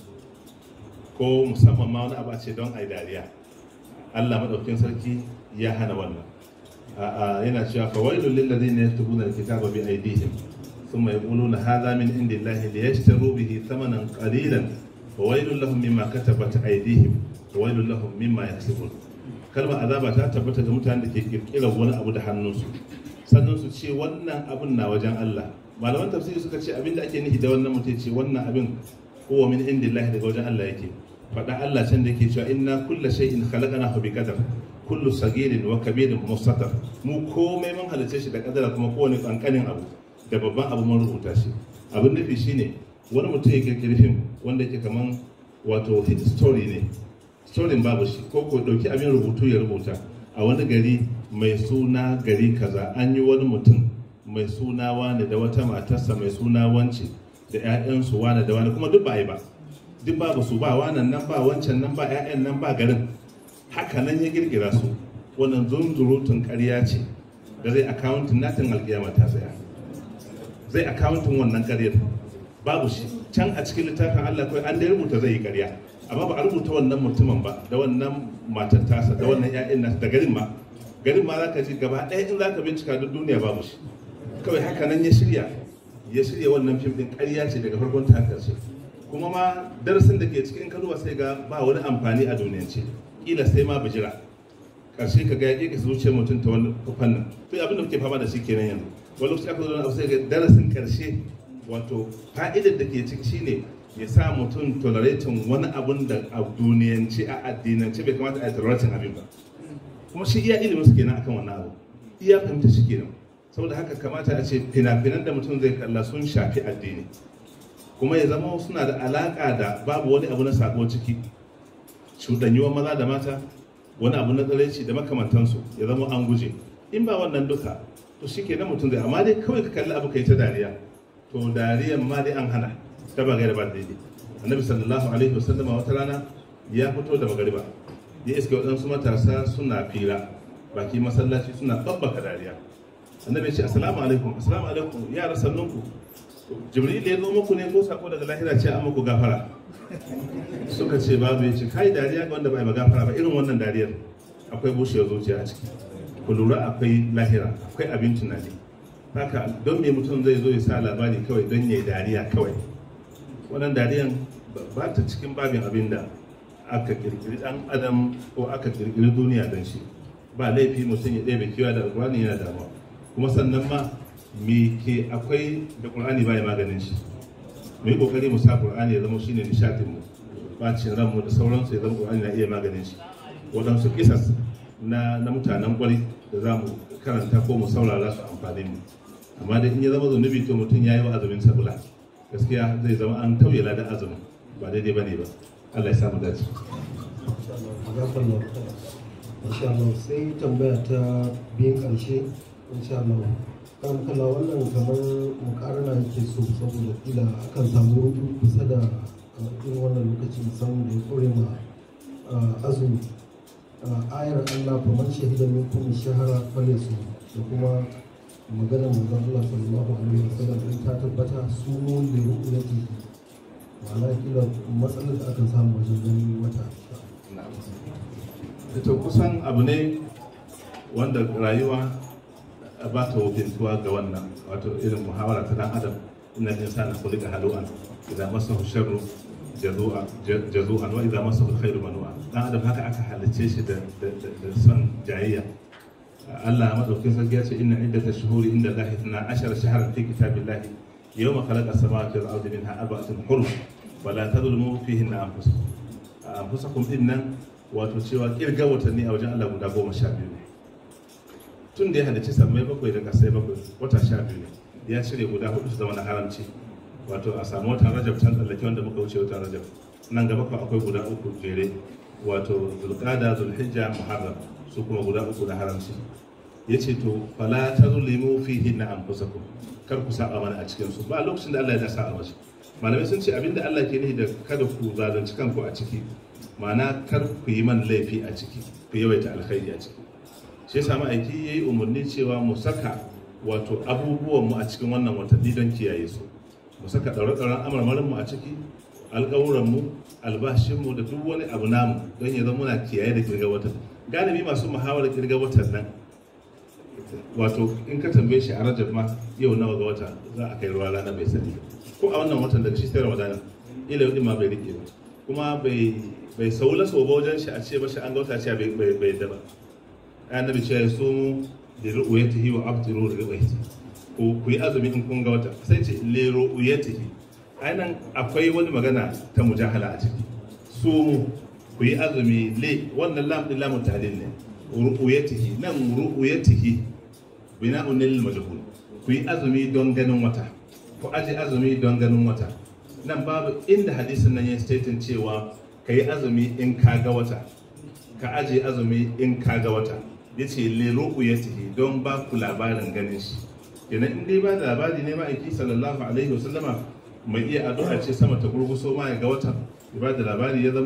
ko musamman ma wani abu a ce don ai dariya Allah madaukakin sarki ya hana wannan yana cewa fa wailul lil ladina yaktubuna alkitaba bi aydihim thumma yaquluna hadha min indillahi liyashtaru bihi thamanan qalilan wa wailul lahum mimma katabat aydihim wa wailul lahum mimma yaksubun kalmar azaba ta tabbata ga mutanen da ke kirkirar wani abu da hannunsu sannan su ce wannan abin na wajen Allah malaman tafsiri suka ce abin da ake nufi da wannan mutum ce wannan abin kowa min indillahi daga wajen Allah yake faɗa Allah can da yake cewa inna kulla shay'in khalaqnahu bi qadar kullu sagirin wa kabirin mustatar mu komai mun halice shi da kadara kuma kowane kankanin abu da babban abu mun rubuta shi abin nufi shine wani mutum ya kirkiri fim wanda yake kaman wato story ne storin babu shi ko ko dauki abin rubutu ya rubuta a wani gari mai suna gari kaza an yi wani mutum mai suna wane da wata matarsa mai suna wance da 'ya'yansu wane da wane kuma duk ba yi ba duk babu su ba wannan nan ba wancan nan ba 'ya'yan nan ba garin haka nan ya girgira su wannan zunzurutun ƙarya ce da zai akawuntin natin alkiyama ta tsaya zai akawuntin wannan ƙaryar babu shi can a cikin littafin Allah kawai an dai rubuta zai yi ƙarya amma ba a rubuta wannan mutumin ba da wannan matar tasa da wannan ƴaƴan nasa da garin ma garin ma zaka ji gaba ɗaya in zaka bincika duk duniya babu shi kawai haka nan ya shirya ya shirya wannan fim din ƙarya ce daga farkon ta ƙarshe kuma ma darasin da ke cikin kaduwa sai ga ba wani amfani a duniyance kila sai ma bijira ƙarshe ka ga ya ƙi zuciyar mutum ta wani fannin to abin da muke fama da shi kenan yanzu wani lokaci aka zo da abu sai ga darasin ƙarshe wato fa'idar da ke ciki shine ya sa mutum tolerating wani abun da a duniyance a addinance bai kamata a yi tolerating abin ba kuma shi iya ilimin su kenan akan wannan abu iya fahimta shi kenan saboda haka kamata a ce fina-finan da mutum zai kalla sun shafi addini kuma ya zama suna da alaka da babu wani abu na sako ciki cuɗanyuwar maza da mata wani abu na tsaraici da makamantansu ya zama an guje in ba wannan duka to shi ke mutum zai amma dai kawai ka kalli abu kai ta dariya to dariyan ma dai an hana ta ba gaira ba daidai annabi sallallahu alaihi wasallama wata rana ya fito da magariba ya iske waɗansu matasa suna fira baki masallaci suna babbaka dariya annabi ya ce assalamu alaikum assalamu alaikum yara sannunku jibril ya zo muku ne ko sako daga lahira ce an muku gafara suka ce babu ya ce kai dariya ga wanda bai ma gafara ba irin wannan dariyar akwai bushewar zuciya a ciki ku lura akwai lahira akwai abin tunani haka don me mutum zai zo ya sa labari kawai don ya yi dariya kawai wannan dariyan ba ta cikin babin abin da aka kirkiri dan adam ko aka kirkiri duniya don shi ba laifi mutum ya ɗebe kewa da alƙur'ani yana damuwa kuma sannan ma me ke akwai da ƙur'ani ba ya maganin shi mu yi ƙoƙari mu sa ƙur'ani ya zama shine nishaɗin mu bacin ranmu da sauransu ya zama ƙur'ani na iya maganin shi waɗansu kisas na na mutanen ƙwari da za mu karanta ko mu saurara su amfani mu amma da in ya zama zunubi to mutum ya yi wa azumin sabula gaskiya zai zama an tauye ladan azumin ba daidai ba ne ba Allah ya samu dace. insha Allah sai tambaya ta biyan ƙarshe insha Allah kan kala wannan kamar mukarana yake so saboda kila akan samu rudu kusa da irin wannan lokaci musamman da ya kore ma azumi ayar Allah fa man shahida minkum shahara falesu da kuma maganar manzon Allah sallallahu alaihi wasallam in ta tabbata su mun da ru'yati ma'ana kila matsalar da aka samu wajen ganin wata ita kusan abu ne wanda rayuwa ba ta wakiltuwa ga wannan wato irin muhawara ta dan adam inna insana khuliqa halu'an idza masahu sharru jazu'a jazu'an wa idza masahu alkhairu manu'a dan adam haka aka halice shi da da son jayayya Allah madaukin sarki ya ce inna iddatash shuhuri inda Allah 12 shahran fi kitabillahi yawma khalaqa as-samawati wal ardi minha arba'atun hurum fala tadhlimu fihinna anfusakum anfusakum innan wato cewa kirga watanni a wajen Allah guda goma sha biyu ne tun da ya halicci sammai bakwai da kasai bakwai wata sha biyu ne ya cire guda hudu su zama na haramci wato a samu watan rajab can tsallake wanda muka wuce watan rajab nan gaba kuma akwai guda uku jere wato zulqada zulhijja muharram su kuma guda uku na haramci yace to fala tazlimu fihi na anfusakum kar ku saba mana a cikin su ba lokacin da Allah ya sa a wasu malamai sun ce abinda Allah ke nufi da kada ku zalunci kanku a ciki ma'ana kar ku yi man laifi a ciki ku yawaita alkhairi a ciki shi yasa ma'aiki ya yi umarni cewa mu saka wato abubuwan mu a cikin wannan watanni don kiyaye su mu saka ɗaure-ɗauren amarmarin mu a ciki alƙawuran mu albashin mu da duk wani abu namu don ya zama muna kiyaye da kirga watan galibi masu muhawarar kirga watan nan wato in ka tambaye shi a rajab ma yau nawa ga wata za a kai ruwa rana bai sani ko a wannan watan daga shi sai ramadana ila yau ma bai rike ba kuma bai bai saula so ba wajen shi a ce mashi an gauta ce bai bai yadda ba annabi ce ya so da ru'uyatihi wa abtiru da ru'uyati ko ku yi azumi in kun ga wata sai ce le ru'uyatihi ainihin akwai wani magana ta mujahala a ciki su mu ku yi azumi le wannan lam din lamun tahlil ne ru'uyatihi nan ru'uyatihi bina'un lil majhul ku yi azumi don ganin wata ku aje azumi don ganin wata nan babu inda hadisin nan ya statin cewa ka yi azumi in ka ga wata ka aje azumi in ka ga wata ya ce lero'u ya tihi don ba ku labarin ganin shi kenan in dai ba da labari ne ma'aiki sallallahu alaihi wasallama mai iya addu'a ce sama ta gurguso ma ya ga wata ya ba da labari ya zamo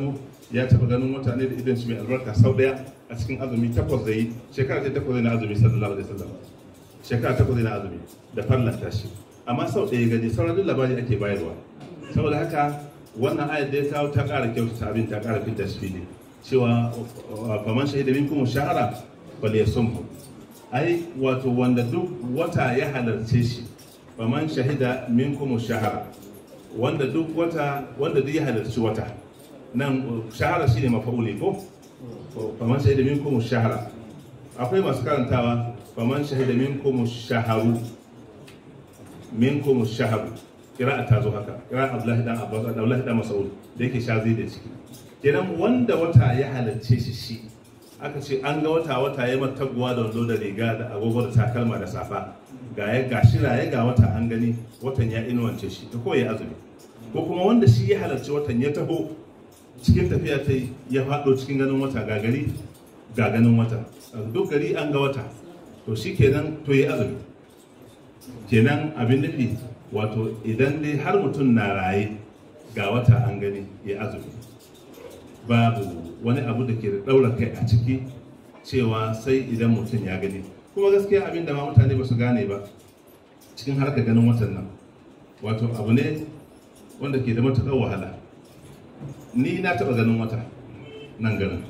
ya taba ganin wata ne da idan shi mai albarka sau daya a cikin azumi takwas da yi shekara ta takwas na azumi sallallahu alaihi wasallam shekara takwas na azumi da fallanta shi amma sau ɗaya gani sauran duk labari ake bayarwa saboda haka wannan ayat da ya kawo ta ƙara kyautata abin ta ƙara fitar shi ne cewa faman shahida minkum shahara bal yasumhu ai wato wanda duk wata ya halarce shi faman shahida minkum shahara wanda duk wata wanda duk ya halarci wata nan shahara shine mafa'uli ko faman shahida minkum shahara akwai masu karantawa faman shahida minkum shaharu minkum shaharu kira'a ta zo haka kira'a Abdullahi dan Abbas Abdullahi dan Mas'ud da yake shazi da ciki kenan wanda wata ya halarce shi shi aka ce an ga wata wata ya mataguwa da wando da riga da agogo da takalma da safa ga ya ga shi raye ga wata an gani watan ya inuwance shi ta koyi azumi ko kuma wanda shi ya halarci watan ya taho cikin tafiya ta ya faɗo cikin ganin wata ga gari ga ganin wata duk gari an ga wata to shi kenan to yi azumi kenan abin nufi wato idan dai har mutum na raye ga wata an gani ya azumi babu wani abu da ke da ɗaura kai a ciki cewa sai idan mutum ya gani kuma gaskiya abin da ma mutane ba su gane ba cikin harkar ganin watan nan wato abu ne wanda ke da matuƙar wahala ni na taɓa ganin wata nan ganin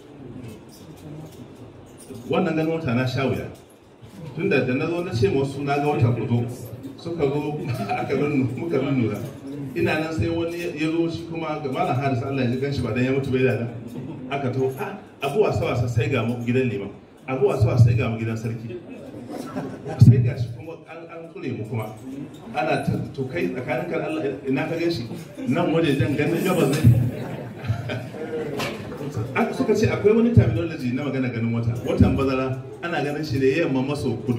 wannan ganin wata na sha wuya tun da na zo na ce wasu na ga wata ku zo suka zo aka muka nuna ina nan sai wani ya zo shi kuma ga malam haris Allah ya ji ganshi ba dan ya mutu bai da aka to a abu wasa wasa sai ga mu gidan liman abu wasa wasa sai ga mu gidan sarki sai ga shi kuma an an kure mu kuma ana ta to kai tsakanin kan Allah ina ka ganshi nan waje jan ganin gabas ne aka suka ce akwai wani terminology na magana ganin wata watan bazara ana ganin shi ne yamma maso kudu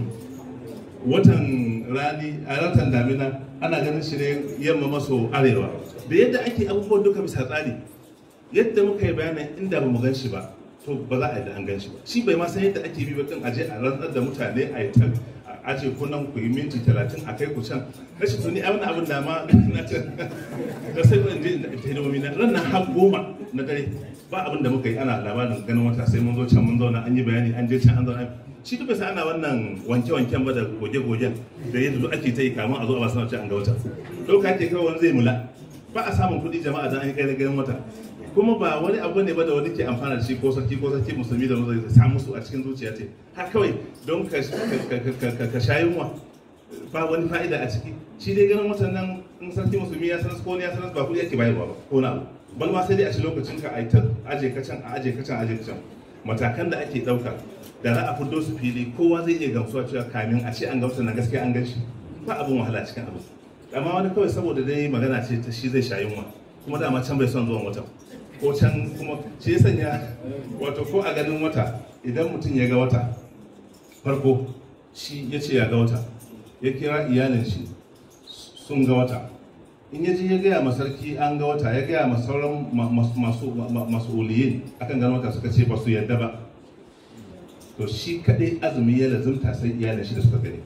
watan rani a ratan damina ana ganin shi ne yamma maso arewa da yadda ake abubuwan duka bisa tsari yadda muka yi bayanin inda ba mu gan shi ba to ba za a yi da an gan shi ba shi bai ma san yadda ake bi ba kan aje a rantsar da mutane a yi tan a ce ku nan ku yi minti talatin a kai ku can rashin tuni a wani abin da ma na can da sai ban je inda ita hidimomi na ran har goma na dare ba abin da muka yi ana labarin ganin wata sai mun zo can mun zauna an yi bayani an je can an zauna shi duk sai ana wannan wanke-wanken ba da goge-gogen da yadda duk ake ta yi kamun a zo a ba sanar an ga wata ɗauka ake kawai wani zai mula ba a samun kuɗi jama'a don an yi kai ganin wata kuma ba wani abu ne ba da wani ke amfana da shi ko sarki ko sarki musulmi da wani zai samu su a cikin zuciya ce har kawai don ka sha yunwa ba wani fa'ida a ciki shi dai ganin watan nan in sarki musulmi ya sanar ko ne ya sanar ba kuɗi ake bayarwa ba ko na abu bal ma sai dai a ci lokacin ka a yi ta aje ka can a aje ka can aje ka can matakan da ake ɗauka da za a fito su fili kowa zai iya gamsuwa cewa kamin a ce an gamsa na gaskiya an ganshi ba abin wahala cikin abu amma wani kawai saboda dai magana ce ta shi zai sha yunwa kuma dama can bai son zuwan wata ko can kuma shi ya sanya wato ko a ganin wata idan mutum ya ga wata farko shi ya ce ya ga wata ya kira iyalin shi sun ga wata in ya je ya gaya ma sarki an ga wata ya gaya ma sauran masu oliyin akan ganin wata suka ce ba su yadda ba to shi kadai azumi ya lazumta sai iyalin shi da suka gani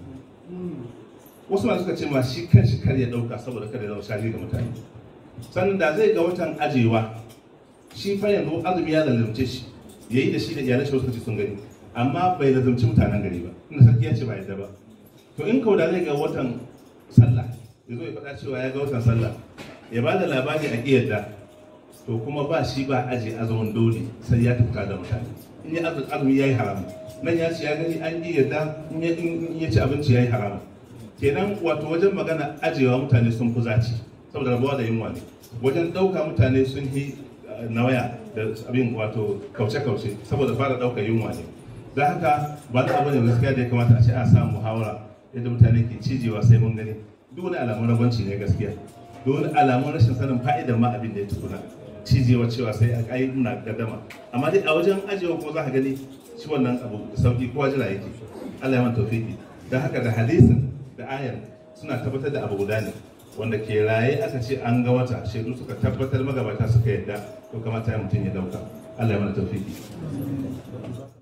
wasu ma suka ce ma shi kan shi kar ya dauka saboda kada ya zama shari ga mutane sannan da zai ga watan ajewa shi fa yanzu azumi ya lazumce shi yayi da shi da iyalin shi suka ce sun gani amma bai lazumci mutanen gari ba inda sarki ya ce ba yadda ba to in kauda zai ga watan sallah ya zo ya faɗa cewa ya ga watan sallah ya ba da labari a ƙiyarda to kuma ba shi ba aje azumin dole sai ya tuka da mutane in ya azumi ya yi haramu nan ya ce ya gani an ƙiyarda in ya ci abinci ya yi haramu kenan wato wajen magana ajewa mutane sun fi zaci saboda rabuwa da yunwa ne wajen ɗauka mutane sun yi nawaya da abin wato kauce-kauce saboda fara ɗaukar yunwa ne don haka ba da abu ne gaskiya da ya kamata a ce a samu muhawara yadda mutane ke cijewa sai mun gani duk wani alamun ragwanci ne gaskiya duk wani alamun rashin sanin fa'idar ma abin da ya tukuna cijewa cewa sai a kai muna gaddama amma dai a wajen ajiyewa kuma za ka gani shi wannan abu da sauki kowa jira yake Allah ya man tawfiki don haka da hadisin da ayar suna tabbatar da abu guda ne wanda ke raye aka ce an ga wata shaidu suka tabbatar magabata suka yadda to kamata ya mutum ya dauka Allah ya mana tawfiki